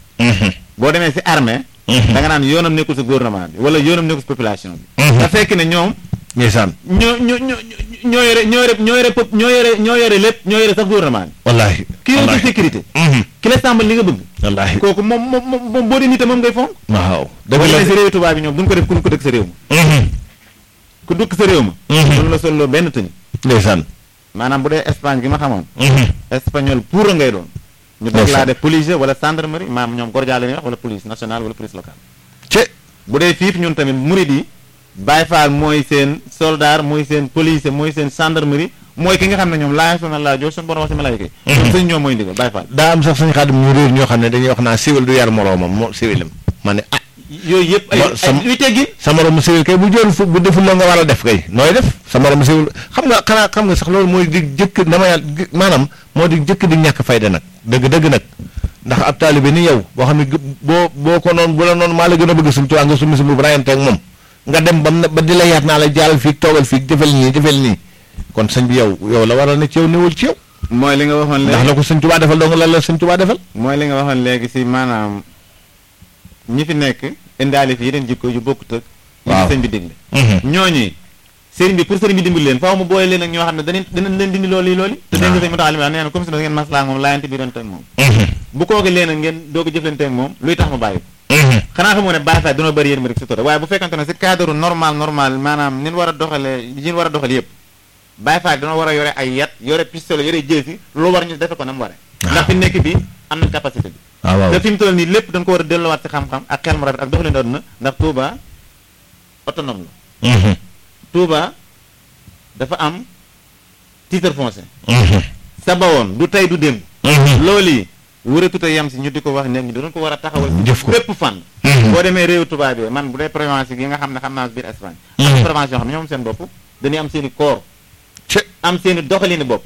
S1: boo demee si armée da nga naan yoonam nekkul si gouvernement bi wala yoonam nekkul si population bi te fekk ne ñoom
S2: ndeysaan
S1: ñoo ñoo ñoo ñoo yore ñoo yore ñoo yore pop ñoo yore ñoo yore lépp ñoo yore sax gouvernement bi
S2: wallaahi
S1: ki yore
S2: wallaahi
S1: ci sécurité
S2: Mhm.
S1: ki la sàmbal li nga bëgg
S2: wallaahi
S1: kooku moom moom moom moom boo di nite moom ngay fonk
S2: waaw
S1: boo
S2: dëgg la
S1: demee si réewu tubaab bi ñoom duñ ko def ku ko dëkk sa réew ma
S2: Mhm.
S1: ku dëkk sa réew ma
S2: Mhm.
S1: duñ la solloo benn tëni
S2: ndeysaan
S1: maanaam bu dee Espagne gi ma xamoon
S2: Mhm.
S1: espagnol pour ngay doon ñu dog
S2: Ndeysaan.
S1: laa def police wala gendarmerie maam ñoom gordia la ñuy wax wala police nationale wala police locale
S2: ce
S1: bu dee fiif ñun tamit murid yi Baay Faal mooy seen soldat mooy seen police mooy seen gendarmerie mooy ki nga xam ne ñoom laa sona laa jox suñu borom wax si malaayika yi ñoom sëñ ñoom mooy ndigal Baay Faal
S2: daa am sax suñu xaadim ñu réer ñoo xam ne dañuy wax naa siwil du yar moroomam moo siwilam ma ne ah
S1: yooyu yëpp ay
S2: Ba- sam-
S1: ay luy teggin
S2: sa moromu siwil kay bu joon fu bu deful la nga war a def kay nooy def sa moromu siwil xam nga xanaa xam nga sax loolu mooy di jëkk dama yàlla gi- maanaam moo di jëkk di ñàkk fayda nag dëgg dëgg nag ndax ab taalibe ni yow boo xam ne gë- boo boo ko noonu bu la noonu maa la gën a bëgg suñu tuwaa nga summi si bu rayante ak moom nga dem ba mu ne ba di la yaat naa la jaalal fii toogal fii jëfal nii jëfal nii kon sëñ bi yow yow la waral ne ci yow newul ci yow
S1: mooy li nga waxoon
S2: ndax
S1: léegi
S2: la ko sëñ Tuubaa defal dong la la sëñ Tuubaa defal
S1: mooy li nga waxoon léegi si maanaam ñi fi nekk indaale fi yeneen jikko yu bokkut ak li
S2: Waaw.
S1: sëñ bi digle ñooñu sëriñ bi pour sëriñ bi dimbali leen faaw mu boole leen ak ñoo xam ne danañ danañ leen dindi loolu yi loolu te dégg nga sëñ Moussa Alioune nee na comme si ngeen maslaa ak moom laayante bi doon teg moom bu kooki leen ak ngeen doog a jëflante ak moom luy tax mu bàyyi ko xanaa xamoo ne Baay Faal dañoo bëri yéen ma rek si tora waaye bu fekkante ne si cadre normal normal maanaam nin war a doxale yin war a doxal yëpp Baay Faal dañoo war a yore ay yat yore pistolet yore jësi lu war ñu defe ko na mu ware ndax fi nekk bi am nañ capacité bi
S2: waaw waaw
S1: te fi mu toll nii lépp dañ ko war a delluwaat si xam-xam ak xel mu rafet ak doxalin àdduna ndax Touba autonome la Touba dafa am titre foncier sa bawoon du tey du démb loolu yi wëratut a yem si ñu di ko wax ne ñu doon ko war a taxawal si
S2: Jëf ko.
S1: bépp fànn boo demee réew tubaab bi man bu dee prévention yi nga xam ne xam naa biir Espagne am na prévention xam ne ñoom seen bopp dañuy am seen i corps
S2: ce
S1: am seen i doxalini bopp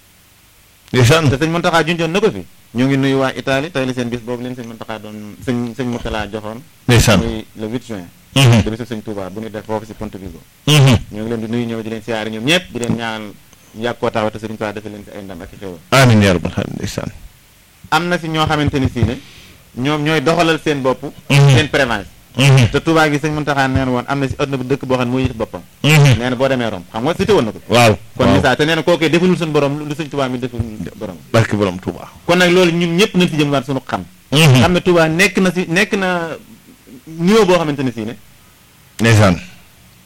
S2: ndeysaan
S1: te sëñ Mountakha junjoon na ko fi ñu ngi nuyu waa Italie tey la seen bis boobu leen sëñ Mountakha doon sëñ sëñ Mourtala joxoon
S2: ndeysaan
S1: muy le 8 juin de bisu sëñ Touba bu ñu def foofu si Ponte Vigo ñu ngi leen di nuyu ñëw di leen siyaare ñoom ñëpp di leen ñaanal ñu yàgg koo taxaw te sëriñ Touba defal leen si ay ndam ak i xéwal
S2: amiin yaa rabbal aalamiin ndeysaan
S1: am na si ñoo xamante ni sii ne ñoom ñooy doxalal seen bopp seen prévention te Touba gi sëñ Mountakha neen woon am na si adduna bu dëkk boo xam ne mooy yëf boppam nee na boo demee Rome xam nga cité woon na ko
S2: waaw
S1: kon
S2: waaw
S1: misaal te nee na kookee defalul suñu borom lu sëñ Touba mi deful borom
S2: barke borom Touba
S1: kon nag loolu ñun ñëpp nañ si jëm waat suñu xam xam ne Touba nekk na si nekk na niveau boo xamante ne sii ne
S2: ndeysaan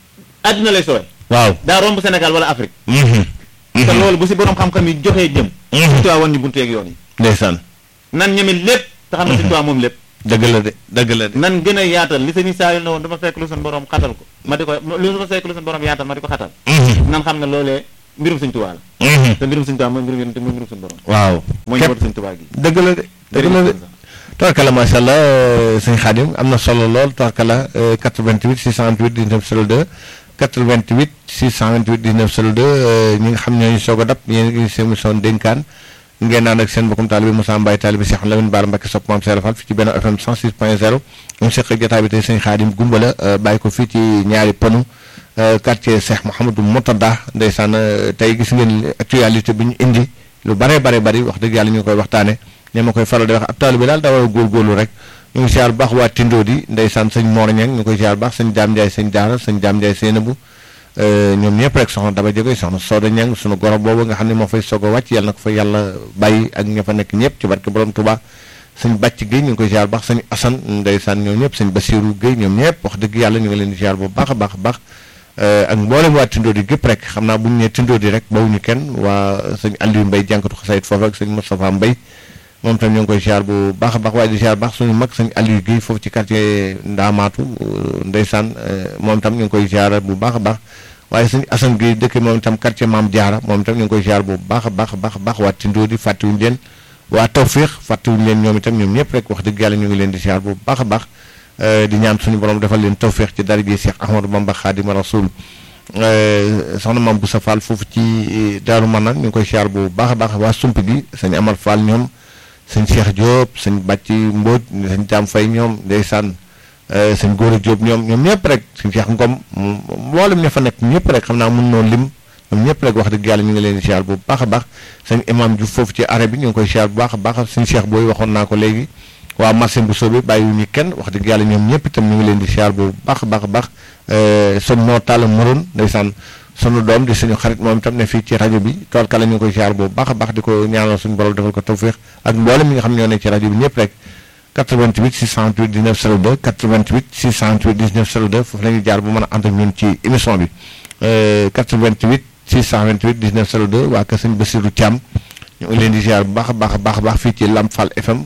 S1: àddina lay sooy
S2: waaw
S1: daa romb Sénégal wala Afrique
S2: Mhm.
S1: te loolu bu si borom xam-xam yi joxee jëm
S2: Mhm.
S1: Sëñ Tuubaa woon ñu buntu yeeg yoon yi
S2: ndeysaan
S1: nan ñeme lépp te xam ne Sëñ Tuubaa moom lépp
S2: dëgg la de dëgg la de
S1: nan gën a yaatal li sëñ Saliou ne woon dama fekk lu suñu borom xatal ko ma di ko lu ma fekk lu suñu borom yaatal ma di ko xatal
S2: Mhm.
S1: nan xam ne loolee mbirum Sëñ Tuubaa la
S2: Mhm.
S1: te mbirum Sëñ Tuubaa mooy mbirum yonent mooy mbirum suñu borom
S2: waaw
S1: mooy
S2: képp
S1: njabootu Sëñ Tuubaa gi
S2: dëgg la de dëgg la de tawarkala macha allah sëñ Xaadim am na solo lool tawarkala 88 628 19 02 88 628 19 02 ñi nga xam ñooñu soog a dab yéen ngi seen émission dénkaan ngeen naan ak seen mbokkum taalibe Moussa Mbaye taalibe Cheikh Lamine Bara Mbacké sopp maam Seera Fall fi ci benn FM 106 point 0 ñu seq ak jotaay bi tey sëñ Xaadim Gumbala bàyyi ko fii ci ñaari ponu quartier Cheikh Mouhamadou Mourtada ndeysaan tey gis ngeen actualité bi ñu indi lu bare bare bari wax dëgg yàlla ñu koy waxtaane ne ma koy faral di wax ab taalibe daal daa war a góorgóorlu rek ñu ngi siyaar bu baax waa Tindo di ndeysaan sëñ Mor Ñang ñu koy siyaar bu baax sëñ Jaam Njaay sëñ Daara sëñ Jaam Njaay Seynabu ñoom ñëpp rek soxna Daba Jóge soxna Sooda Ñang sunu goro boobu nga xam ne moo fay soog a wàcc yàlla na ko fa yàlla bàyyi ak ña fa nekk ñëpp ci barke borom Tuubaa sëñ Bàcc Guèye ñu ngi koy siyaar bu baax sëñ Asan ndeysaan ñoom ñëpp sëñ Basiiru Guèye ñoom ñëpp wax dëgg yàlla ñu ngi leen di siyaar bu baax a baax a baax ak mboolem waa Tindo di gépp rek xam naa bu ñu nee Tindo di rek bawuñu kenn waa sëñ Aliou Mbay jànkatu xasayit foofu ak sëñ Moustapha Mbay moom tam ñu ngi koy siyaar bu baax a baax waaye di siyaar baax suñu mag sëñ Aliou Guèye foofu ci quartier Ndaamaatu ndeysaan moom tam ñu ngi koy siyaar bu baax a baax waaye sëñ Assane Guèye dëkk moom itam quartier Maam Jaara moom itam ñu ngi koy siyaar bu baax a baax a baax a baax waa Tindo di fàttewuñu leen waa Tawféex fàttewuñu leen ñoom itam ñoom ñëpp rek wax dëgg yàlla ñu ngi leen di siyaar bu baax a baax di ñaan suñu borom defal leen tawféex ci dara ji Cheikh Ahmadou Bamba Xaadimu Rasuul soxna maam Boussa Fall foofu ci Daaru Manaan ñu ngi koy siyaar bu baax a baax waa sump gi sëñ Amar Fall ñoom sëñ Cheikh Diop sëñ Bàcci Mbóoj sëñ Jaam Fay ñoom ndeysaan sëñ Góora Diop ñoom ñoom ñëpp rek sëñ Cheikh Ngom mboolem ña fa nekk ñëpp rek xam naa mun noonu lim ñoom ñëpp rek wax dëgg yàlla ñu ngi leen di siyaar bu baax a baax sëñ Imam Diouf foofu ci arrêt bi ñu ngi koy siyaar bu baax a baax sëñ Cheikh booy waxoon naa ko léegi waa marché bu soobee bàyyiwuñu kenn wax dëgg yàlla ñoom ñëpp itam ñu ngi leen di siyaar bu baax a baax a baax sëñ moo taala moroon ndeysaan sunu doom di suñu xarit moom itam ne fii ci rajo bi tool kala ñu ngi koy siyaar bu baax a baax di ko ñaanal suñu borom defal ko tawféex ak mboolem ñi nga xam ñoo nekk ci rajo bi ñëpp rek 88 628 19 02 88 628 19 02 foofu la ñuy jaar bu mën a ànd ak ñun ci émission bi 88 628 19 02 waa kër sëñ Bassirou Thiam ñu ngi leen di ziar bu baax a baax a baax a baax fii ci Lamp Fall FM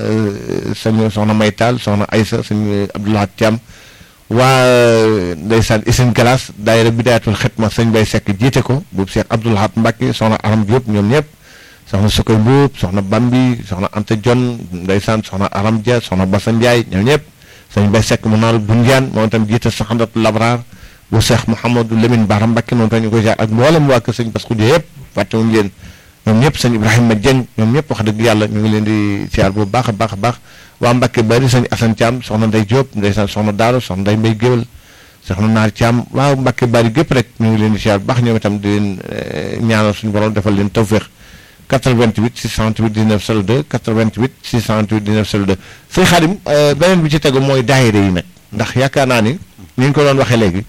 S2: sëñ soxna Maytal soxna Aysa sëñ Abdoulaye Thiam waa ndeysaan Isine Galas daayira Bidaayatul Xidma sëñ Bay Sekk jiite ko boobu Cheikh Abdoulaye Mbacke soxna Aram Diop ñoom ñëpp soxna Sukoy Mbuub soxna Bambi soxna Anta Jon ndeysaan soxna Aram Dia soxna Bassa Ndiaye ñoom ñëpp sëñ Bay Sekk mu naal Bunjaan moom itam jiite Saxandatu Labraar bu Cheikh Mouhamadou Lamine Bara Mbacke moom itam ñu koy ziar ak mboolem waa kër sëñ Bass Khoudia yëpp fàttewuñu leen ñoom ñëpp sëñ Ibrahima Dieng ñoom ñëpp wax dëgg yàlla ñu ngi leen di siyaar bu baax a baax a baax waa Mbacke bari sëñ Assane Thiam soxna Ndey Diop ndeysaan soxna Daaro soxna Ndey Mbay Géwal soxna Naar Thiam waaw Mbacke bari gépp rek ñu ngi leen di siyaar bu baax ñoom itam di leen ñaanal suñu borom defal leen tawféex 88 628 19 02 88 628 19 02 sëñ Xaadim beneen bi ci tegu mooy daayira yi nag ndax yaakaar naa ni ni ñu ko doon waxee léegi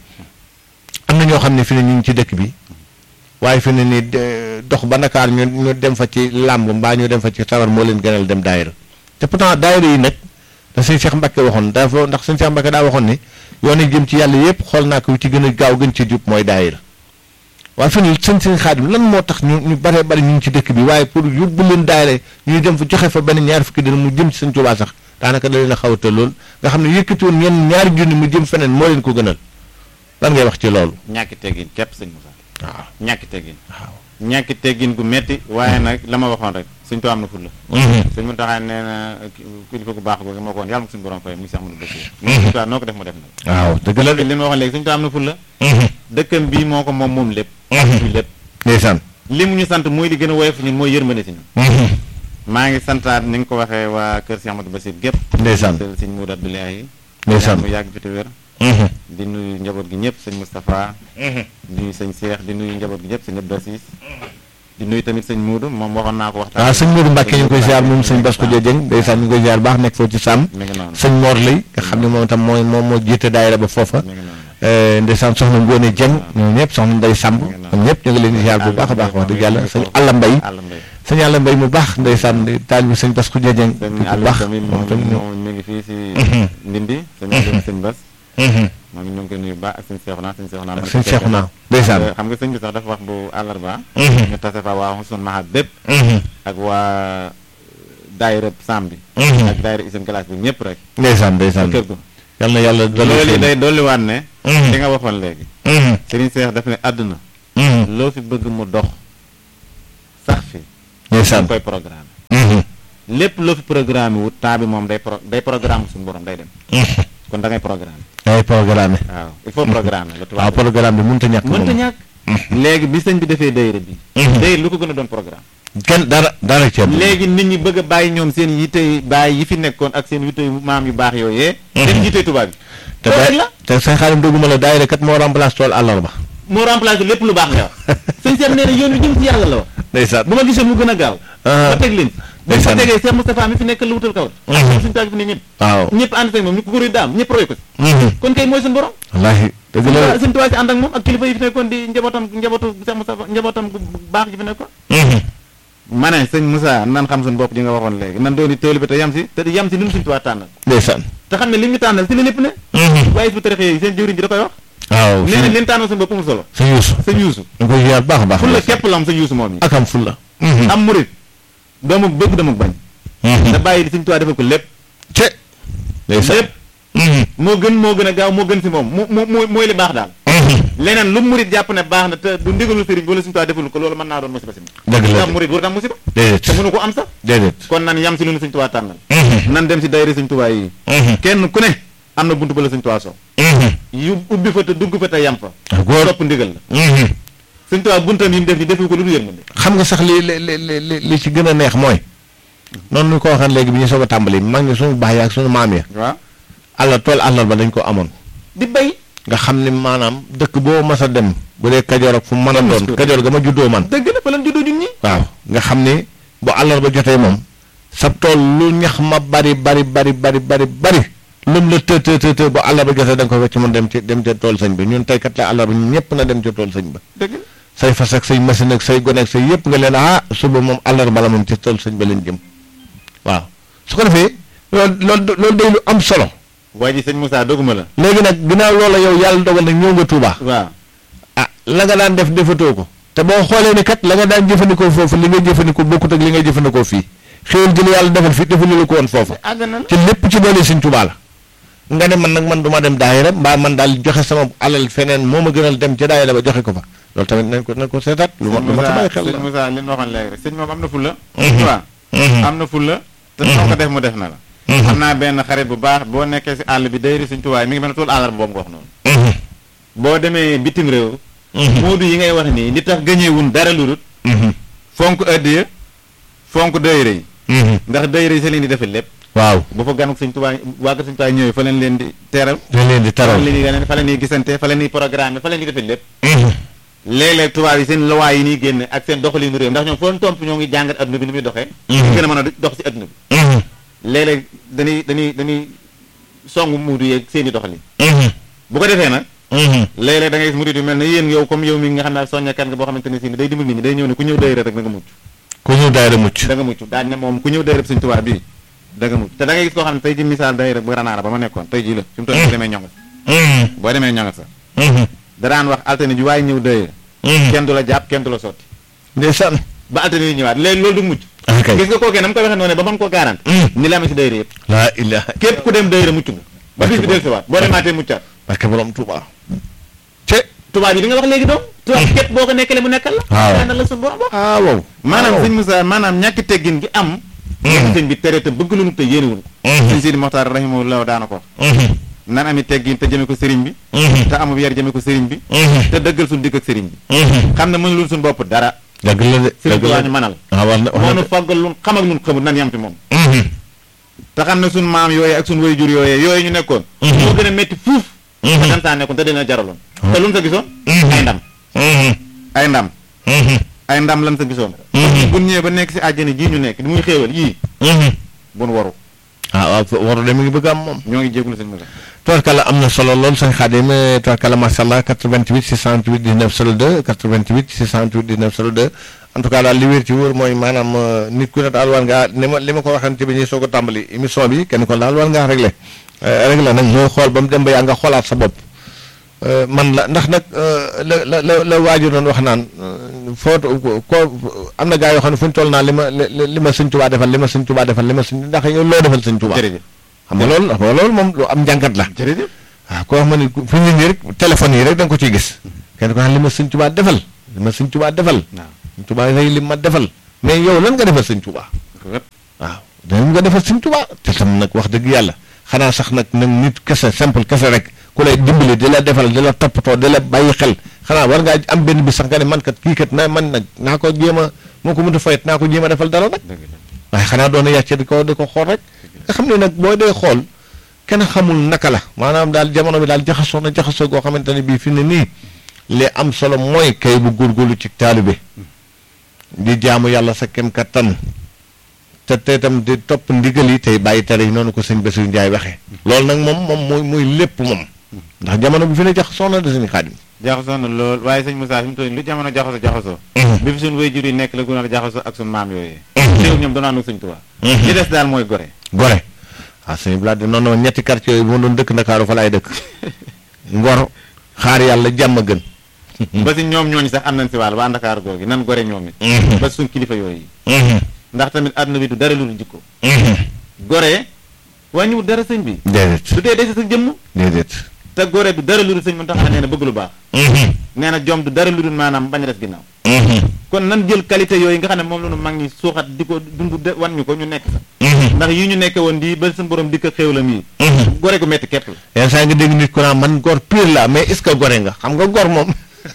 S2: am na ñoo xam ne fi ne ñu ngi ci dëkk bi waaye fi ne nii dox ba Ndakaar ñu ñu dem fa ci làmb mbaa ñu dem fa ci sabar moo leen gënal dem daayira te pourtant daayira yi nag da sëñ Cheikh Mbacke waxoon dafa ndax sëñ Cheikh Mbacke daa waxoon ni yoon yi jëm ci yàlla yëpp xool naa ko ci gën a gaaw gën ci jub mooy daayira waaye fi ne sëñ sëñ Xaadim lan moo tax ñu ñu bare bari ñu ngi ci dëkk bi waaye pour yóbbu leen daayira ñuy dem fa joxe fa benn ñaar fukki dina mu jëm ci sëñ Tuubaa sax daanaka da leen a xaw a tël lool nga xam ne yëkkati woon ñenn ñaari junni mu jëm feneen moo leen ko gënal lan ngay wax ci loolu
S1: ñàkki teggin képp sëñ Moussa
S2: waaw
S1: ñàkki teggin
S2: waaw
S1: ñàkki teggin gu metti waaye nag la ma waxoon rek suñ too am na ful la suñ mu taxaa nee na kilifa gu baax googu moo ko woon yàlla ko suñu borom fay muy Cheikh Amadou Bassir suñ too noo ko def mu def nag
S2: waaw dëgg la de
S1: li ma waxoon léegi suñ too am na ful la dëkkam bii moo ko moom moom lépp muy lépp
S2: ndeysaan
S1: li mu ñu sant mooy li gën a woyof ñun mooy yërmande si ñun maa ngi santaat ni nga ko waxee waa kër Cheikh Amadou Bassir gépp
S2: ndeysaan
S1: tël sëñ Moudou Abdoulaye
S2: ndeysaan
S1: mu yàgg fi te wér di nuyu njaboot gi ñëpp sëñ Moustapha di nuyu sëñ Cheikh di nuyu njaboot gi ñëpp sëñ Abdou Assis di nuyu tamit sëñ Moudou moom waxoon naa ko waxtaan
S2: waaw sëñ Modou Mbacke ñu ngi koy ziar moom sëñ Bass Khoudia Dieng ndeysaan ñu ngi koy ziar baax nekk foofu ci sàmm
S1: mi ngi noonu
S2: sëñ Mor lay nga xam ne moom itam mooy moom moo jiite daayira ba foofa
S1: mi ngi noonu
S2: ndeysaan soxna Ngóone Dieng ñoom ñëpp soxna Ndey Samb ñoom ñëpp ñu ngi leen di ziar bu baax a baax wax dëgg yàlla sëñ Alla Mbay
S1: àll mbay
S2: sëñ Alla Mbay mu baax ndeysaan di taal bi sëñ Bass Khoudia Dieng
S1: sëñ
S2: bu
S1: àll
S2: baax
S1: tamit
S2: moom
S1: moom
S2: tamit ñu
S1: moom mi ngi fii si ndindi sëñ àll sëñ Bass moom ñu ngi koy nuyu baax ak sëñ Seexuna sëñ Seexuna
S2: ak sëñ Seexuna ndeysaan
S1: xam nga sëñ bi sax dafa wax bu àllarba
S2: Mhm.
S1: ñu tase fa waa Xusnul Mahab bépp
S2: Mhm.
S1: ak waa daayira Sam bi
S2: Mhm.
S1: ak daayira Isam Glace bi ñëpp rek
S2: ndeysaan ndeysaan
S1: kër gu
S2: yal na yàlla dolli
S1: loolu
S2: xéewal.
S1: day dolliwaat ne
S2: Mhm.
S1: li nga waxoon léegi
S2: Mhm.
S1: Serigne Seex daf ne àdduna
S2: Mhm.
S1: loo fi bëgg mu dox sax fi
S2: ndeysaan
S1: dañ koy programme
S2: Mhm.
S1: lépp loo fi programme wut temps bi moom day pro day programme suñu borom day dem
S2: Mhm.
S1: kon da ngay programme
S2: ay programme
S1: waaw il faut programme la
S2: waaw
S1: tubaab
S2: programme bi mënut a ñàkk
S1: mënta
S2: moom
S1: ñàkk léegi bi sëñ bi defee dayra bi
S2: Mhm.
S1: dayra lu ko gën a doon programme
S2: kenn dara dara ceeb
S1: léegi nit ñi bëgg a bàyyi ñoom seen yitte bàyyi yi fi nekkoon ak seen yitte maam yu baax yooyee dem yitte tubaab bi
S2: te
S1: loolu rek
S2: day
S1: la
S2: te sëñ Xaadim doguma la daayira kat moo remplace tool àllarba
S1: moo remplacé lépp lu baax nga wax sëñ Seex nee na yoon wi jëm ci yàlla la wax
S2: ndeysaan
S1: bu ma gisoon mu gën a gaaw
S2: Ah.
S1: ba teg leen ba fa
S2: Ndeysaan.
S1: tegee Cheikh Moustapha mi fi nekk la wutal kaw
S2: Mhm.
S1: suñu taag fi ne ñëpp
S2: waaw
S1: ñëpp ànd ak moom ñu ko góor yi daam ñëpp roy ko si
S2: Mhm.
S1: kon kay mooy suñu borom
S2: wallaahi dëgg la
S1: suñu tubaab si ànd ak moom ak kilifa yi fi nekkoon di njabootam njabootu Cheikh Moustapha njabootam bu baax ji fi nekkoon
S2: Mhm.
S1: ma ne sëñ Moussa nan xam suñu bopp ji nga waxoon léegi nan dooni tëwli bi te yam si te di yam si li mu suñu tubaab tànnal
S2: ndeysaan
S1: te xam ne li ñu tànnal si la lépp ne
S2: Mhm.
S1: waaye su tarixe yi seen jëwriñ ji da koy wax
S2: waaw
S1: nee na leen tànnal suñu bopp amul solo
S2: sëñ Yuusu
S1: sëñ Yuusu
S2: ñu koy ziar baax a baax
S1: fulla képp la am sëñ Yuusu moom yi
S2: ak am fulla Mhm.
S1: am murit doomu bëgg doomu bañ
S2: Mhm.
S1: da bàyyi di suñu tubaab defal ko lépp
S2: ce ndeysaan
S1: lépp
S2: Mhm.
S1: moo gën moo gën a gaaw moo gën si moom mu mu mu mooy li baax daal
S2: Mhm.
S1: leneen lu murit jàpp ne baax na te du ndigalu sëriñ wala suñu tubaab defal ko loolu mën naa doon musiba si
S2: dëgg la
S1: ndax murit war tam musiba
S2: déedéet
S1: te mënu ko am sax
S2: déedéet
S1: kon nan yam si lu nu suñu tubaab tànnal
S2: Mhm.
S1: nan dem si dayri suñu tubaab yi
S2: Mhm.
S1: kenn ku ne am na buntu ba la suñu tubaab so
S2: Mhm.
S1: yu ubbi fa te dugg fa te yam fa
S2: ah góor
S1: topp ndigal la
S2: Mhm.
S1: suñu tubaab buntam yi mu def ni defu ko lu dul yërmande
S2: xam nga sax li li li li li ci gën a neex mooy noonu ñu ko waxaan léegi bi ñu soog a tàmbali mag ñi suñu baax yi ak suñu maam ya
S1: waaw
S2: àll tool àllal ba dañ ko amoon
S1: di bay
S2: nga xam ni maanaam dëkk boo mas a dem bu dee kajoor ak fu mu mën a doon kajoor ga ma juddoo man
S1: dëgg la fa lan juddoo ñun ñi
S2: waaw nga xam ni bu àllarba jotee moom sab tool lu ñax ma bari bari bari bari bari bari lum la të të të të bu àllarba jotee da nga ko wecc mun dem ci dem ca tool sëñ bi ñun tey kat la àllarba ñun ñëpp na dem ca tool sëñ ba
S1: dëgg la
S2: say fas ak say machine ak say gone ak say yëpp nga leen ah suba moom àllarba la moom ci tool sëñ ba leen jëm waaw su ko defee loolu loolu loolu day lu am solo
S1: waa ji sëñ Moussa doguma la
S2: léegi nag ginnaaw loola yow yàlla dogal nag ñëw nga Touba
S1: waaw
S2: ah la nga daan def defatoo ko te boo xoolee ni kat la nga daan jëfandikoo foofu li nga jëfandikoo bokkut ak li nga jëfandikoo fii xéwal gi la yàlla defal fii defalu la ko woon foofu
S1: àgg na la
S2: ci lépp ci doole Sëñ Tuubaa la nga ne man nag man du ma dem daayira mbaa man daal joxe sama alal feneen moo ma gënal dem ca daayira ba joxe ko fa loolu tamit nañ ko nañ ko seetaat lu ma lu ma ta bàyyi xel
S1: sëñ
S2: la
S1: Moussa li ñu waxoon léegi rek sëñ moom am na fulla
S2: Mhm.
S1: waaw
S2: Mhm.
S1: am na fulla te noo ko def mu def na la
S2: Mhm.
S1: am naa benn xarit bu baax boo nekkee si àll bi dayri suñ tuwaay mi ngi mel ne tool àllarba boobu nga wax noonu
S2: Mhm.
S1: boo demee bitim réew
S2: Mhm.
S1: moodu yi ngay wax nii li tax gëñeewun dara lu dul
S2: Mhm.
S1: fonk addiya fonk dayre yi
S2: Mhm.
S1: ndax dayre yi sa leen di defal lépp
S2: waaw
S1: bu fa ganuk suñ tuwaay waa ko suñ tuwaay ñëwee fa leen leen di teeral
S2: dañ leen di
S1: fa
S2: taral
S1: leen di ganeen fa leen di gisante fa leen di programme fa leen di defal lépp
S2: Mhm.
S1: léeg-léeg tubaab yi seen luwaay yi nii génne ak seen doxalinu réew ndax ñoom foo tomp ñoo ngi jàngat adduna bi ni muy doxee
S2: Mhm.
S1: gën a mën a dox si adduna bi
S2: Mhm.
S1: léeg-léeg dañuy dañuy dañuy song muudu yeeg seen i doxalin
S2: Mhm.
S1: bu ko defee nag
S2: Mhm.
S1: léeg-léeg da ngay gis murid yu mel ne yéen yow comme yow mi nga xam ne soññakat nga boo xamante ne si ni day dimbal nit ñi day ñëw ne ku ñëw dayra rek da nga mucc
S2: ku ñëw daayira mucc
S1: da nga mucc daal ne moom ku ñëw dayra suñ tubaab bii da nga mucc te da ngay gis koo xam ne tey ji misaal dayra bu ranaara ba ma nekkoon tey ji la fi mu toll nii boo demee ñongat
S2: Mhm.
S1: boo demee ñongat sax
S2: Mhm.
S1: da daan wax altine ji waaye ñëw dayra
S2: Mhm.
S1: kenn du la jàpp kenn du la sotti
S2: ndeysaan
S1: ba altine yi ñëwaat léegi loolu du mucc
S2: ah kay
S1: gis nga kookee na mu ko waxee noonu ba mën koo garanti
S2: Mhm.
S1: ni la amee si dayra yëpp
S2: laa ilaha
S1: képp ku dem dayra mucc nga ba bis bi del siwaat boo demaatee muccaat
S2: barke borom Tuuba te
S1: tubaab yi di nga wax léegi doom tubaab képp boo ko nekkale mu nekkal la
S2: waaw.
S1: lenn la suñu borom wax
S2: ah wow
S1: maanaam
S2: waaw.
S1: sëñ Moussa maanaam ñàkki teggin gi am ñàkk sëñ bi tere te bëgg lu nu te yéenewul sëñ Sidi Moxtaar rahimahullah daana ko wax
S2: Mhm.
S1: nan ami teggin te jëme ko sëriñ bi
S2: Mhm.
S1: te amu yar jëme ko sëriñ bi
S2: Mhm.
S1: te dëggal suñu dikk ak sëriñ bi
S2: Mhm.
S1: xam ne mënulul suñu bopp dara
S2: dëgg la de
S1: sëriñ
S2: dëgg
S1: bi
S2: la
S1: waa
S2: de
S1: ñu manal
S2: ah war na
S1: moo
S2: war
S1: nu
S2: na
S1: faggal lu xam ak lu xamul nan yam ci moom
S2: Mhm.
S1: te xam ne suñu maam yooyu ak suñu wayjur yooyu yooyu ñu nekkoon
S2: Mhm.
S1: moo gën a métti fuuf
S2: Mhm.
S1: te dan saa nekkoon te dina jaraloon
S2: Mhm.
S1: te lu mu sa gisoon
S2: Mhm.
S1: ay ndam
S2: Mhm.
S1: ay ndam
S2: Mhm.
S1: ay ndam lan sa gisoon
S2: Mhm.
S1: bu ñëwee ba nekk si àjjana jii ñu nekk di muy xéewal yii
S2: Mhm.
S1: bu nu waru
S2: ah waaw fo- waru de mi ngi bëgg am moom
S1: ñoo ngi jégalu sëñ Moussa
S2: tubarkalla am na solo lool sëñ Xaadim tubarkalla macha allah 88 628 19 02 88 628 19 02 en tout cas daal li wér ci wóor mooy maanaam euh, nit ku ne daal war ngaa ni ma li ma ko waxante bi ñuy soog a tàmbali émission bi kenn ko daal war ngaa réglé réglé nag mooy xool ba mu dem ba yaa nga xoolaat sa bopp man la ndax nag la la la la waaju doon wax naan foo ko am na gaa yoo xam ne fu ñu toll naa li ma li ma sëñ Tuubaa defal li ma sëñ Tuubaa defal li ma sëñ ndax yow loo defal sëñ Tuubaa
S1: jërëjëf
S2: xam nga loolu xam nga loolu moom lu am njàngat la
S1: jërëjëf
S2: waaw koo xam ne fi ñu nii rek téléphone yi rek da nga ko ciy gis kenn ko naan li ma sëñ Tuubaa defal li ma sëñ Tuubaa defal
S1: waaw
S2: sëñ Tuubaa rey li ma defal mais yow lan nga defal sëñ Tuubaa waaw dañ nga defal sëñ Tuubaa te tam nag wax dëgg yàlla xanaa sax nag nag nit kese simple kese rek ku lay dimbali di la defal di la toppatoo di la bàyyi xel xanaa war ngaa am benn bi sax nga ne man kat kii kat na man nag naa ko jéem a moo ko mënut a fayet naa ko jéem a defal dara nag waaye xanaa doon na yàcce di ko di ko xool rek nga xam ne nag boo dee xool kenn xamul naka la maanaam daal jamono bi daal jaxasoo na jaxasoo goo xamante ne bii fi ne nii li am solo mooy kay bu góorgóorlu ci taalibe di jaamu yàlla sa kem kattan te te itam di topp ndigal yi tey bàyyi tere yi noonu ko sëñ Bassirou Ndiaye waxee. loolu nag moom moom mooy mooy lépp moom. ndax jamono bi fi ne jaxasoo na de sëñ Xaadim.
S1: jaxasoo na lool waaye sëñ Moussa fi mu toll lu jamono jaxasoo jaxasoo. bi fi suñu waajur yi nekk la gën a jaxasoo ak suñu maam yooyu. teew ñoom doon ànd ak sëñ Tuubaa. li des daal mooy gore.
S2: gore waaw sëñ Blade noonu ñetti quartier yooyu bu ma doon dëkk Ndakaaru fa laay dëkk. ngor xaar yàlla jàmm gën.
S1: ba si ñoom ñooñu sax am nañ si wàll waa Ndakaaru googu nan gore ñoom it. ba suñ kilifa yooyu. ndax tamit àdduna bi du dara lu dul jikko. gore wàññiwul dara sëñ bi.
S2: déedéet
S1: du tee desi sa jëmm.
S2: déedéet.
S1: te gore du dara lu dul sëñ man tax nee na bëgg lu baax. nee na jom du dara lu dul maanaam bañ a des ginnaaw. kon nan jël qualité yooyu nga xam ne moom la ñu mag ñi suuxat di ko dund de wan ñu ko ñu nekk sax. ndax yi ñu nekke woon di ba suñu borom di ko xéewlam yi. gore gu metti képp la.
S2: yenn saa nga dégg nit ku naan man gor pire la mais est-ce que gore nga xam nga gor moom.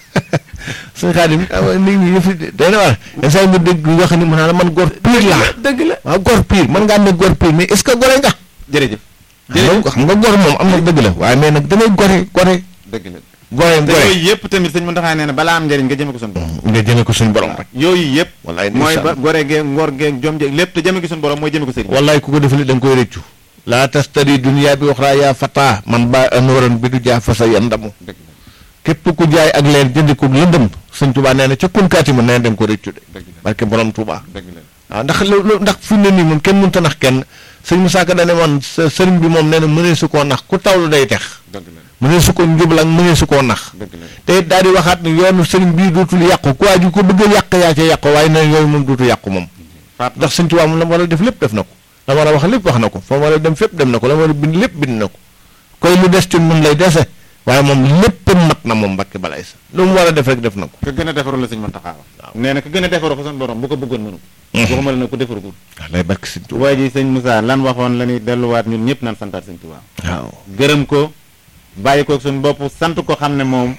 S2: suñu xaadim nit ñi yëf day na war yenn saa nga dégg yoo xam ne mu naan man gor pire laa
S1: dëgg la
S2: waaw gor pire man ngaa ne gor pire mais est-ce que gore nga
S1: jërëjëf.
S2: jërëjëf xam nga gor moom am na dëgg la waaye mais nag dangay gore gore
S1: dëgg la
S2: gore
S1: te
S2: gore
S1: yooyu yëpp tamit sëñ Mountakha nee na balaa am njëriñ nga jëme ko suñu borom.
S2: nga jëme ko suñu borom rek
S1: yooyu yëpp.
S2: wallaay
S1: mooy
S2: ndeysaan.
S1: ba gore geeg ngor geeg jom jeeg lépp te jëme ko suñu borom mooy jëme ko sëriñ.
S2: wallaay ku ko defali da nga koy rëccu laa tastari dunya bi waxraa yaa fata man ba anoran bi du jaa fasa yandamu
S1: dëgg la
S2: képp ku jaay ak leer jënd ko lëndëm sëñ Tuubaa nee na ca kunkaati ma nee na da nga ko rëccu de
S1: dëgg la
S2: barke borom Tuubaa
S1: dëgg la.
S2: waaw ndax loolu ndax fi mu ne nii moom kenn mënut a nax kenn sëñ Musaa Ka dane woon sa sëriñ bi moom nee na mënee su koo nax ku tawlu day tex
S1: dëgg la
S2: mënee su ko njubal ak mënee su koo nax
S1: dëgg la.
S2: te it daal di waxaat ne yoonu sëriñ bii dootul yàqu ku waaju ko bëgg a yàq yaa ca yàqu waaye na yooyu moom dootul yàqu moom
S1: faat
S2: ndax sëñ Tuubaa moom la mu war a def lépp def na ko la mu war a wax lépp wax na ko fa mu war a dem fépp dem na ko la mu war a bind lépp bind na ko koy lu des ci mun lay dese waaye moom lépp mat na moom Mbàkke balay sa lu mu war a def rek def na ko
S1: ka gën a defaru la sëñ Mountakha wax. nee na ka gën a defaru fa suñu borom bu ko bëggoon mënu ko. waxuma la ne ko defaru ko.
S2: waaw lay barke sëñ Tuubaa
S1: waaye ji sëñ Moussa lan waxoon la ñuy delluwaat ñun ñëpp naan santaat sëñ Tuubaa.
S2: waaw
S1: gërëm ko bàyyi ko suñu bopp sant ko xam ne moom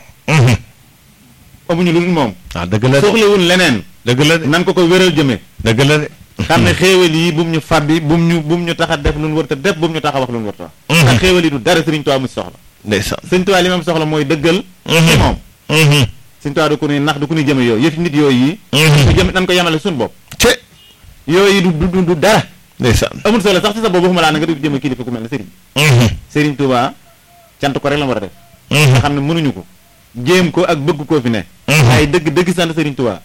S1: amuñu lu dul moom.
S2: waaw dëgg la de
S1: soxlawul leneen.
S2: dëgg la de
S1: nan ko ko wéral jëmee.
S2: dëgg la de
S1: xam ne xéewal yi bu mu ñu fàbbi bu mu ñu bu mu ñu tax a def lu ñu war a def bu mu ñu tax a wax lu ñu war a wax. ndax xéewal yi du dara Sëriñ Tuubaa mu si soxla.
S2: ndeysaan
S1: Sëriñ Tuubaa li ma soxla mooy dëggal. ci moom Sëriñ Tuubaa du ko ni nax du ko ni jëme yooyu yëfi nit yooyu yi. ñu jëm nan ko yemale suñu bopp.
S2: ce
S1: yooyu du du du dara.
S2: ndeysaan
S1: amul solo sax ci sa bopp waxuma laa na nga di jëme kilifa ku mel ne Sëriñ. Sëriñ Tuubaa cant ko rek la war a def. nga xam ne mënuñu ko. jéem ko ak bëgg koo fi ne. ay dëgg dëgg sant Sëriñ Tuubaa.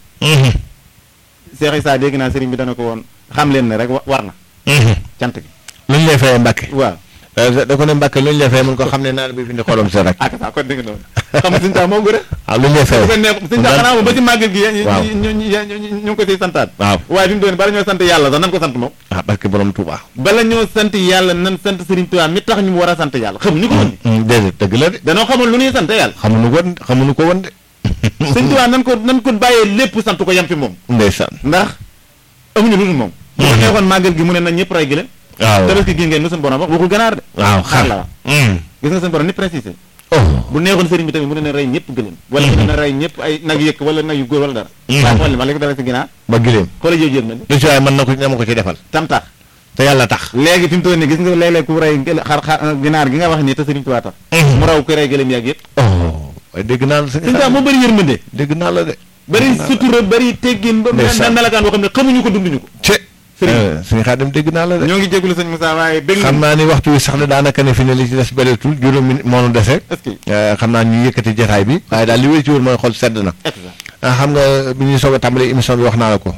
S1: Cheikh Issa dégg naa sëriñ bi dana ko woon xam leen ne rek wa- war na cant gi.
S2: lu ñu lay fayee Mbàkke
S1: waaw.
S2: da ko ne Mbàkke lu ñu lay fayee mun ko xam ne naan bi fi ndi xolam sa rek
S1: ah ça kon dégg nga noonu xam nga Sëriñ Tuubaa moo gën a.
S2: waaw lu ñu lay fayee
S1: bu ko neex Sëriñ Tuubaa xanaa moom ba ci màggal gi.
S2: waaw
S1: ñu ñu ñu ñu ngi ko siy santaat.
S2: waaw
S1: waaye fi mu doon bala ñoo sant yàlla sax nan ko sant moom.
S2: ah barke borom Tuubaa
S1: bala ñoo sant yàlla nan sant Sëriñ Tuubaa mi tax ñu war a sant yàlla xamuñu ko woon.
S2: déedéet dëgg la de
S1: danoo xamul lu ñuy sant yàlla.
S2: xamuñu ko woon xamuñu ko woon de
S1: Sëriñ Tuubaa nan ko nan ko bàyyee lépp sant ko yem fi moom.
S2: ndeysaan
S1: ndax amuñu lu dul moom. bu ko neexoon màggal gi mu ne nañ ñëpp rey gëlëm.
S2: waaw
S1: tabaski gi ngeen nu suñu borom wax waxul ganaar de.
S2: waaw
S1: xar la
S2: xar
S1: wax gis nga suñu borom ni précisé.
S2: oh
S1: bu neexoon sëriñ bi tamit mu ne na rey ñëpp gëlëm. wala mu ne na rey ñëpp ay nag yëkk wala nag yu góor wala dara. waaye xool li ma léegi dara si ginaar.
S2: ba gileem
S1: xoolal jëw jëg na li
S2: lu ci waaye mën na ko na ma ko ci defal
S1: tam tax
S2: te yàlla tax
S1: léegi fi mu toll nii gis nga léeg-léeg ku rey gël- xar xar ginaar gi nga wax nii te sëriñ Tuubaa tax mu raw ku rey gëlëm yàgg yëpp
S2: oh waaye dégg naa la
S1: sëriñ Tuubaa moo bëri yërmande
S2: dégg naa la de
S1: bëri sutura bëri teggin ba
S2: Ndeysaan.
S1: melakaan boo xam ne xamuñu ko dunduñu ko
S2: ce
S1: Sëriñ.
S2: suñu xaadim dégg naa la de
S1: ñoo ngi jégalu sëñ Moussa waaye bëgg
S2: xam naa ni waxtu wi sax ne daanaka ne fi ne li ci des bëreetul juróomi moo nu dese
S1: est-ce que
S2: Eh, xam naa ñu yëkkati jotaay bi waaye daal li wéy ci wóor mooy xol sedd na
S1: est-ce que
S2: ah xam nga bi ñuy soog a tàmbali émission bi wax naa la ko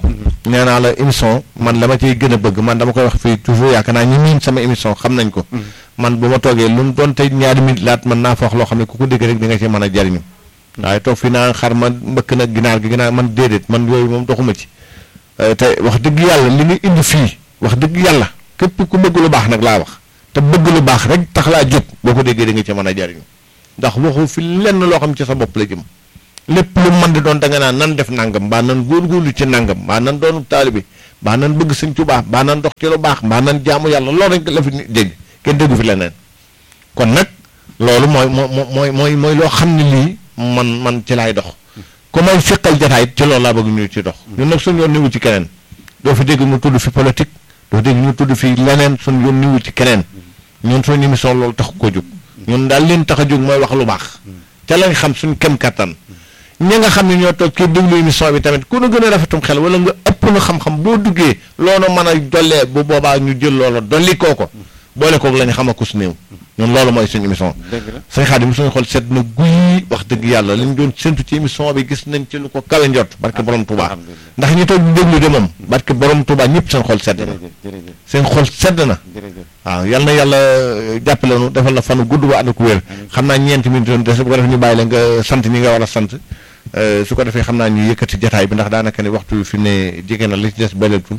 S2: nee naa la émission man la ma ciy gën a bëgg man dama koy wax fii toujours yaakaar naa ñi miin sama émission xam nañ ko man bu ma toogee lu mu doon tey ñaari minute laat man naa fa wax loo xam ne ku ko dégg rek di nga ci mën a jariñu waaye toog fii naa xar ma mbëkk na ginaar gi ginaar man déedéet man yooyu moom doxuma ci te wax dëgg yàlla li nga indi fii wax dëgg yàlla képp ku bëgg lu baax nag laa wax te bëgg lu baax rek tax laa jóg boo ko déggee da nga ci mën a jariñu ndax waxu fi lenn loo xam ci sa bopp la jëm lépp lu mën di doon da nga naan nan def nangam mbaa nan góorgóorlu ci nangam mbaa nan doonu taalibe mbaa nan bëgg sëñ Tuubaa mbaa nan dox ci lu baax mbaa nan jaamu yàlla loolu rek la fi dégg kenn déggu fi leneen kon nag loolu mooy moo mooy mooy mooy loo xam ne lii man man ci laay dox ku may fiqal jataay ci loolu laa bëgg ñu ci dox ñun nag suñu yoon niwu ci keneen doo fi dégg mu tudd fi politique doo dégg ñu tudd fi leneen suñu yoon niwu ci keneen ñun suñu émission loolu tax ko jóg ñun daal leen tax a jóg mooy wax lu baax ca lañ xam suñ kem kattan ñi nga xam ne ñoo toog kii déglu émission bi tamit ku nu gën a rafetum xel wala nga ëpp nu xam-xam boo duggee loolu mën a dollee bu boobaa ñu jël loola dolli koo ko boole koog la ñu xam a kus néew ñun loolu mooy suñu émission sëñ Xaadim suñu xol sedd na guy wax dëgg yàlla li ñu doon séntu ci émission bi gis nañ ci lu ko kawe njot barke borom Touba ndax ñi toog di déglu de moom barke borom Touba ñëpp seen xol sedd na seen xol sedd na waaw yal na yàlla jàppale nu defal la fanu gudd ba ànd ko wér xam naa ñeenti minute doon des bu ko defee ñu bàyyi la nga sant ñi nga war a sant su ko defee xam naa ñu yëkkati jataay bi ndax daanaka ne waxtu fi ne jege na li ci des bëleetul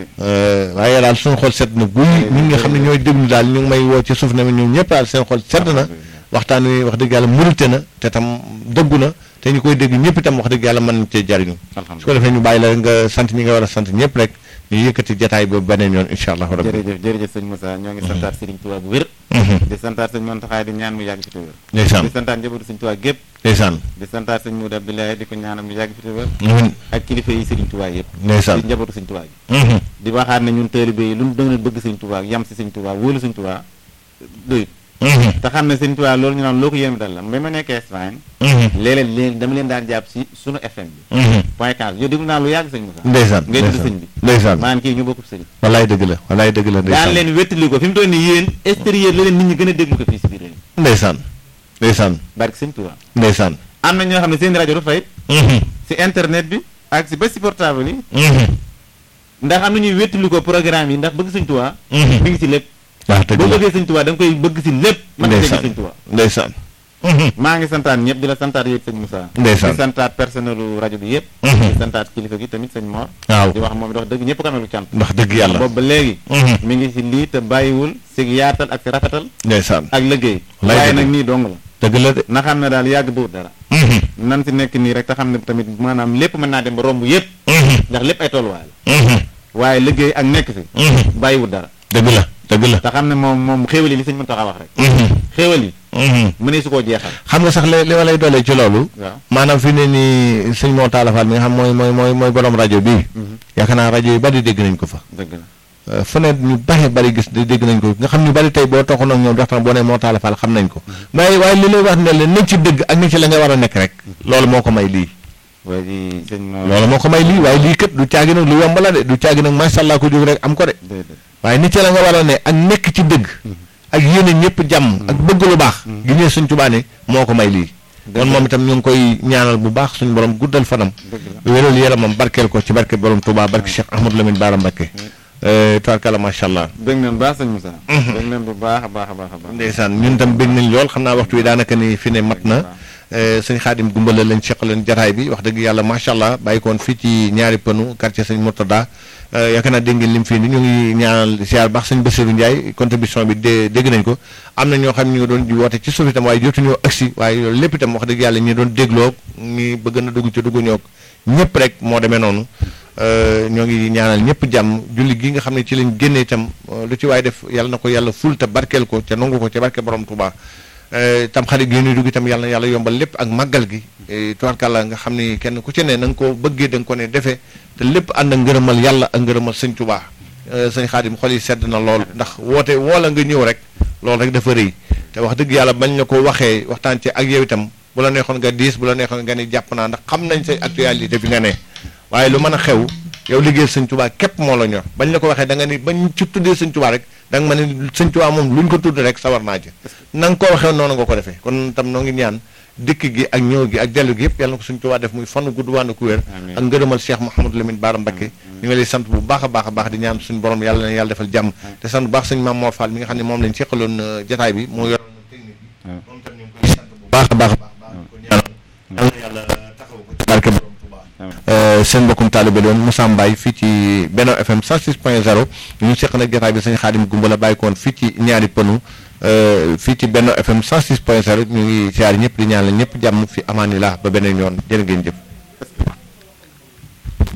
S2: waaye daal suñu xol sedd na guy ñi nga xam ne ñooy déglu daal ñu ngi may woo ci suuf ne ñoom ñëpp daal seen xol sedd na waxtaan wi wax dëgg yàlla murite na te tam dëggu na te ñu koy dégg ñëpp itam wax dëgg yàlla mën nañ cee jariñu su ko defee ñu bàyyi la nga sant ñi nga war a sant ñëpp rek ñu yëkkati jataay boobu beneen yoon incha allah rabbi
S1: jërëjëf jërëjëf sëñ Moussa ñoo ngi santaat Sëriñ Tuubaa bu wér di santaat sëñ Mountakha di ñaan mu yàgg fi te wér
S2: ndeysaan
S1: di santaat njabootu sëñ Tuubaa gépp
S2: ndeysaan
S1: di santaat sëñ Modou Abdoulaye di ko ñaanal mu yàgg fi te wér
S2: amiin
S1: ak kilifa yi Sëriñ Tuubaa yëpp
S2: ndeysaan
S1: di njabootu sëñ Tuubaa gi di waxaat ne ñun taalibe yi lu ñu doon bëgg sëñ Tuubaa yam si sëñ Tuubaa wóolu sëñ Tuubaa doyut te xam ne sëñ Tuubaa loolu ñu naan loo ko yéen dal la ba ma nekkee Espagne léeg-léeg léegi dama leen daan jàpp si sunu FM bi point 15 yow déglu naa lu yàgg sëñ Moussa
S2: ndeysaan
S1: ngay tudd sëñ bi
S2: ndeysaan
S1: maanaam kii ñu bokkul sëriñ
S2: wallaay dëgg la wallaay dëgg la
S1: daan
S2: ndeysaan
S1: leen wettali ko fi mu toll nii yéen extérieur la leen nit ñi gën a déglu ko fii si biir réew mi
S2: ndeysaan ndeysaan
S1: barke sëñ Tuubaa
S2: ndeysaan
S1: am na ñoo xam ne seen rajo du fay si internet bi ak si ba si portable yi ndax am na ñuy wettali ko programme yi ndax bëgg sëñ Tuubaa mi ngi si lépp
S2: wax dëgg
S1: boo
S2: la
S1: bëggee sëñ Tuubaa da nga koy bëgg si lépp mën nga dégg sëñ Tuubaa
S2: ndeysaan
S1: maa ngi santaat ñëpp di la santaat yëpp sëñ Moussa
S2: Ndeysaan.
S1: di santaat personnelu rajo bi yëpp di santaat kilifa gi tamit sëñ Mor
S2: waaw
S1: di wax moom it wax dëgg ñëpp ko amee lu cant
S2: wax dëgg yàlla
S1: boobu ba léegi mi ngi si lii te bàyyiwul si yaatal ak si rafetal
S2: ndeysaan
S1: ak liggéey
S2: Lay
S1: waaye
S2: dëgg.
S1: nag nii dong la
S2: dëgg la de
S1: na xam ne daal yàgg duut dara nan si nekk nii rek te xam ne tamit maanaam lépp mën naa dem ba romb yëpp ndax lépp ay tolluwaay la waaye liggéey ak nekk fi bàyyiwul dara
S2: dëgg la dëgg la
S1: te xam ne moom moom xéewal yi li sëñ mën tax a wax rek xéewal yi mënee su koo jeexal
S2: xam nga sax li li ma lay doolee ci loolu
S1: waaw
S2: maanaam fi ne nii sëñ moo taalafal mi nga xam mooy mooy mooy mooy borom rajo bii yaakaar naa rajo yi bari dégg nañ ko fa
S1: dëgg la
S2: Euh, fu ne ñu bari bari gis di dégg nañ ko nga xam ñu bari tey boo toxoon ak ñoom waxtaan boo ne moo taalafal xam nañ ko waaye waaye li lay wax ne la nekk ci dëgg ak nekk ci la nga war a nekk rek loolu moo ko may lii
S1: waaye di sëñ Mor
S2: loolu moo ko may lii waaye lii kat du caagi nag lu yomb la de du caagi nag macha allah ko jóg rek am ko de
S1: déedéet
S2: waaye nit ci la nga war a ne ak nekk ci dëgg ak yéene ñëpp jàmm ak bëgg lu baax gi ñëw suñ Tuubaa ne moo ko may lii kon moom itam ñu ngi koy ñaanal bu baax suñu borom guddal fanam
S1: dëgg la
S2: wéral yaramam barkeel ko ci barke borom Touba barke Cheikh Ahmadou Lamine Bara Mbacké tubaarkalla macha allah
S1: dégg nañ baax sëñ Moussa dégg nañ bu baax a baax a baax a baax
S2: ndeysaan ñun tam bég nañ lool xam naa waxtu wi daanaka ni fi ne mat na sëñ xaadim gumbala lañ seq leen jataay bi wax dëgg yàlla macha allah bàyyi koon fii ci ñaari pënu quartier sëñ Murtada yaakaar naa dégg ngeen lim fii ni ñu ngi ñaanal siyaar baax sëñ Bassirou Ndiaye contribution bi dé dégg nañ ko am na ñoo xam ne ñu ngi doon di woote ci suuf itam waaye jotuñoo agsi waaye loolu lépp itam wax dëgg yàlla ñi doon dégloo ñi bëgg na dugg ci dugg ñoog ñëpp rek moo demee noonu ñoo ngi ñaanal ñëpp jàmm julli gi nga xam ne ci lañ génne itam lu ci waaye def yàlla na ko yàlla ful te barkeel ko ca nangu ko ca barke borom Touba tam xarit gi ñuy dugg itam yàlla na yàlla yombal lépp ak màggal gi tubaarkàlla nga xam ni kenn ku ci ne na nga ko bëggee da nga ko ne defee te lépp ànd ak ngërëmal yàlla ak ngërëmal sëñ Touba sëñ Xaadim xol yi sedd na lool ndax woote woola nga ñëw rek loolu rek dafa rëy te wax dëgg yàlla bañ la ko waxee waxtaan ci ak yow itam bu la neexoon nga diis bu la neexoon nga ni jàpp naa ndax xam nañ say actualité fi nga ne waaye lu mën a xew yow liggéey sëñ Tuubaa képp moo la ñor bañ la ko waxee da nga ni bañ ci tuddee sëñ Tuubaa rek da nga ma ne sëñ Tuubaa moom luñ ko tudd rek sawar naa ci na nga ko waxee noonu nga ko defee kon tam noo ngi ñaan dikk gi ak ñëw gi ak dellu gi yëpp yàlla na ko suñu Tuubaa def muy fan gudd wànn ku wér
S1: Amiin.
S2: ak ngërëmal Cheikh Mouhamadou Lamine Bara Mbacké ñu ngi lay sant bu baax a baax a baax di ñaan suñu borom yàlla na yàlla defal jàmm te sant bu baax sëñ Mame Mor Fall mi nga xam ne moom lañ seqaloon euh, jataay bi moo yoroon technique bi
S1: waaw.
S2: moom tam ñu ngi koy sant bu baax a baax a baax baax ko ñaanal yàlla na yàlla taxaw ko ci barke borom Tuubaa seen mbokkum taalibe doon Moussa Mbaye fii ci Benno FM 106.0 ñu seq nag jotaay bi sëñ Xaadim Gumba la bàyyi koon fii ci ñaari pënu euh, fii ci Benno FM 106.0 ñu ngi siyaar ñëpp di ñaanal ñëpp jàmm fi amaanillah ba beneen yoon jërë ngeen jëf